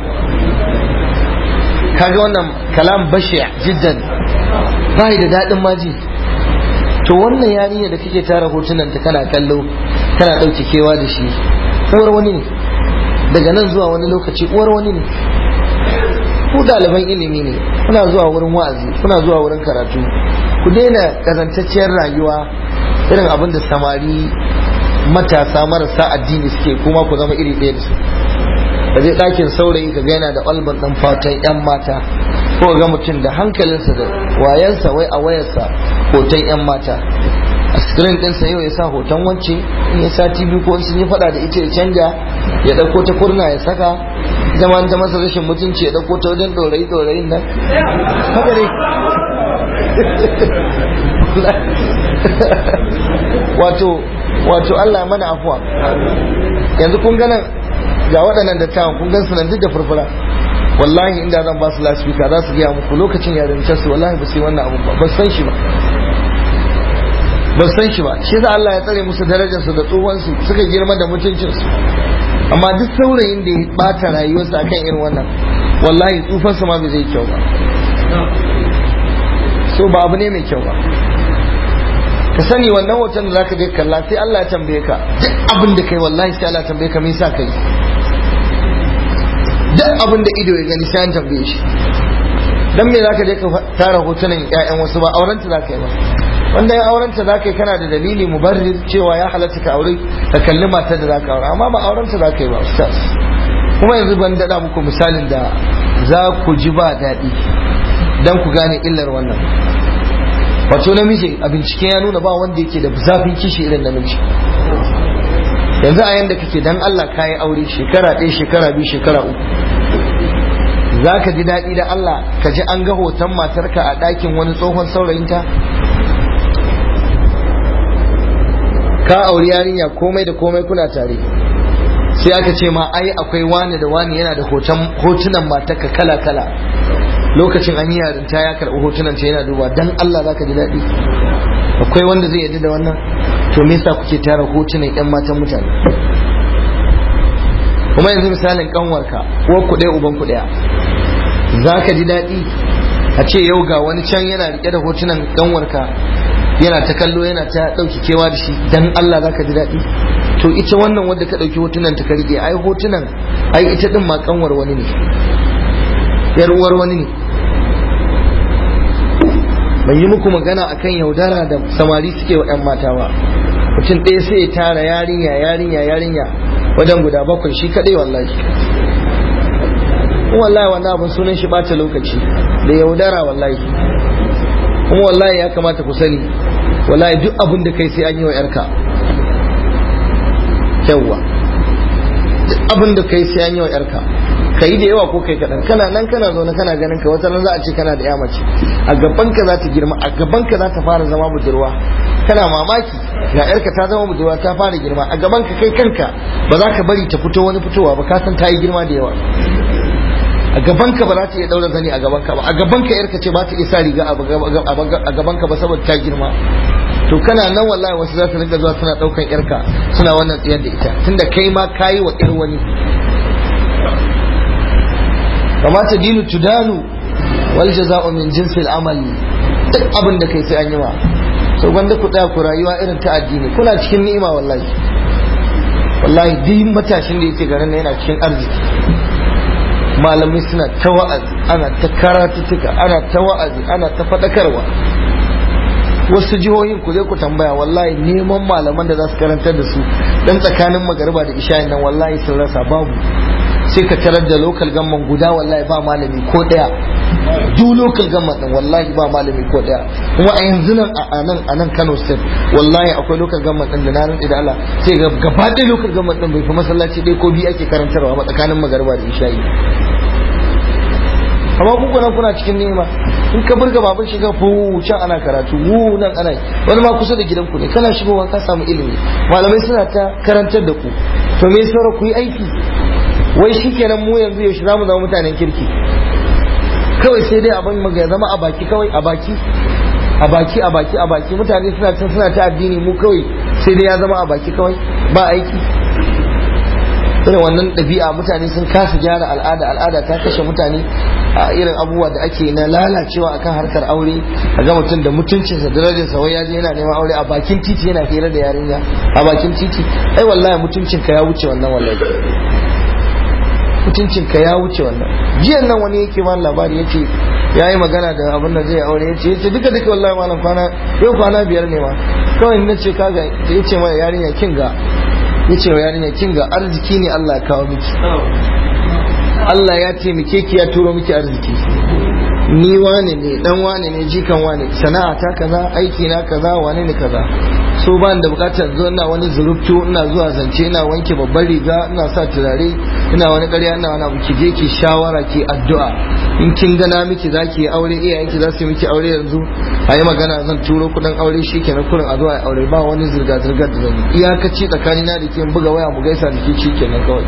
kaga wannan kalam bashi jiddan ba da daɗin maji to wannan yarinya da kake tara hotunan ta kana kallo kana ɗauke kewa da shi uwar wani ne daga nan zuwa wani lokaci uwar wani ne ku ɗaliban ilimi ne kuna zuwa wurin wa'azi kuna zuwa wurin karatu ku daina ƙazantacciyar rayuwa irin abin da samari matasa marasa addini suke kuma ku zama iri ɗaya da su ka je ɗakin saurayi ka yana da albar ɗan fatan 'yan mata ko ga mutum da hankalinsa da wayansa wai a wayarsa hoton 'yan mata a screen ɗinsa yau ya sa hoton wance in ya sati biyu ko sun yi faɗa da ita ya canja ya ɗauko ta kurna ya saka ita ma ta masa rashin mutunci ya ɗauko ta wajen ɗorayi ɗorayin nan haka ne wato wato Allah mana afuwa yanzu kun ganan ga waɗannan dattawan kun gan su nan duk da furfura wallahi inda zan ba su lasfika za su gaya muku lokacin yarintar su wallahi ba su yi wannan abu ba ba san shi ba ba san shi ba shi sa Allah ya tsare musu darajar su da tsohon su suka girma da mutuncin su amma duk saurayin da ya bata rayuwarsa akan irin wannan wallahi tsufan sa ma bai zai kyau ba so ba abu ne mai kyau ba ka sani wannan hoton da zaka je kalla sai Allah ya tambaye ka duk abin da kai wallahi sai Allah ya tambaye ka me yasa kai duk abin da ido ya gani sai an tambaye shi dan me zaka je ka tara hotunan ƴaƴan wasu ba auren ta zaka yi ba wanda ya auren ta zaka yi kana da dalili mubarrir cewa ya halatta ka aure ka kalli matar da zaka aure amma ba auren ta zaka yi ba ustaz kuma yanzu ban dada muku misalin da za ku ji ba daɗi dan ku gane illar wannan wato namiji a bincike ya nuna ba wanda yake da zafin kishi irin namiji yanzu a yanda kake dan Allah ka yi aure shekara ɗaya shekara biyu shekara uku za ka ji daɗi da Allah ka ji an ga hoton matarka a ɗakin wani tsohon saurayinta ka auri yarinya komai da komai kuna tare sai aka ce ma ai akwai wani da wani yana da hotunan matarka kala kala lokacin an yi yarinta ya karɓi hotunan ta yana duba dan Allah za ka ji daɗi akwai wanda zai yarda da wannan to me yasa kuke tara hotunan yan matan mutane kuma yanzu misalin kanwarka uwar ku ɗaya uban ku ɗaya za ka ji daɗi a ce yau ga wani can yana riƙe da hotunan kanwarka yana ta kallo yana ta ɗauki kewa da shi dan Allah za ka ji daɗi to ita wannan wadda ka ɗauki hotunan ta ka riƙe ai hotunan ai ita ɗin ma kanwar wani ne yar uwar wani ne ban yi muku magana akan yaudara da samari suke wa 'yan mata ba mutum ɗaya sai ya tara yarinya yarinya yarinya wajen guda bakwai shi kaɗai wallahi kuma wallahi wannan abin sunan shi ɓata lokaci da yaudara wallahi kuma wallahi ya kamata ku sani wallahi duk abin da kai sai an yi wa 'yarka yawwa duk abin da kai sai an yi wa 'yarka ka yi da yawa ko kai kaɗan kana nan kana zaune kana ganin ka wata za a ce kana da ya mace a gaban ka za ta girma a gaban ka za ta fara zama budurwa kana mamaki ga yarka ta zama budurwa ta fara girma a gaban ka kai kanka ba za ka bari ta fito wani fitowa ba ka san ta yi girma da yawa a gaban ka ba za ta iya daura zani a gaban ka ba a gaban ka yarka ce ba ta iya sa riga a gaban ka ba saboda ta girma to kana nan wallahi wasu za su rinka zuwa suna daukan yarka suna wannan tsayar da ita tunda kai ma kayi wa yar wani kamata dinu tudanu wal jaza'u min jinsil amal duk abin da kai sai an yi ma so gwanda ku tsaya ku rayuwa irin ta addini kuna cikin ni'ima wallahi wallahi duk matashin da yake garin yana cikin arziki malamai suna ta wa'azi ana ta karatuttuka ana ta wa'azi ana ta faɗakarwa wasu jihohin ku zai ku tambaya wallahi neman malaman da za su karantar da su dan tsakanin magariba da isha'in nan wallahi sun rasa babu sai ka tarar da local gamman guda wallahi ba malami ko daya duk local gamman din wallahi ba malami ko daya kuma a yanzu nan a nan a nan Kano state wallahi akwai local gamman din da na rantsi da Allah sai ga gaba ɗaya local gamman din bai fi masallaci ɗaya ko biyu ake karantarwa ba tsakanin magariba da isha'i amma ku kuna kuna cikin nema in ka burga babun shiga fu can ana karatu wu nan ana wani ma kusa da gidanku ne kana shigowa ka samu ilimi malamai suna ta karantar da ku to me saura ku yi aiki wai shikenan mu yanzu yaushe za mu zama mutanen kirki kawai sai dai abin mu ya zama a baki kawai a baki a baki a baki a baki mutane suna can suna ta addini mu kawai sai dai ya zama a baki kawai ba aiki irin wannan ɗabi'a mutane sun kasa gyara al'ada al'ada ta kashe mutane a irin abubuwa da ake na lalacewa akan harkar aure a ga mutum da mutuncinsa da darajarsa wai ya je yana neman aure a bakin titi yana hira da yarinya a bakin titi ai wallahi mutuncinka ya wuce wannan wallahi mutuncinka ya wuce wannan jiyan nan wani yake ma labari yace ya yi magana da abin da zai aure yace yace duka duka wallahi malam kwana yau kwana biyar ne ma kawai na ce kaga yace ma yarinya kin ga yace wa yarinya kin ga arziki ne Allah ya kawo miki Allah ya taimake ki ya turo miki arziki ni wane ne dan wane ne jikan wane sana'a ta kaza aiki na kaza wane ne kaza so ba da bukatar zo ina wani zurubtu ina zuwa zance ina wanke babbar riga ina sa turare ina wani ƙarya ina wani abu ki je ki shawara ki addu'a in kin gana miki zaki yi aure iyayenki za su yi miki aure yanzu a yi magana zan turo kuɗin aure shi kenan kurin a zuwa aure ba wani zirga zirgar da zan yi iyakaci tsakanina da ke buga waya mu gaisa da ke shi kenan kawai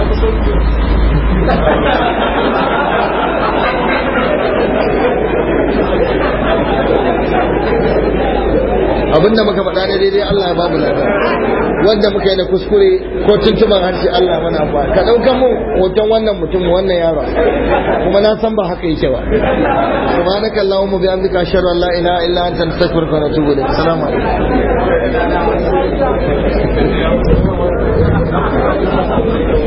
abinda muka faɗa ne daidai Allah ya babu lada wanda muka yi da kuskure ko tuntuban harshe Allah mana ba ka ɗauka mu hoton wannan mutum wannan yaro kuma na san ba haka yake ba subhanaka allahumma bi amdika ashhadu an la ilaha illa anta astaghfiruka wa atubu ilaik assalamu alaikum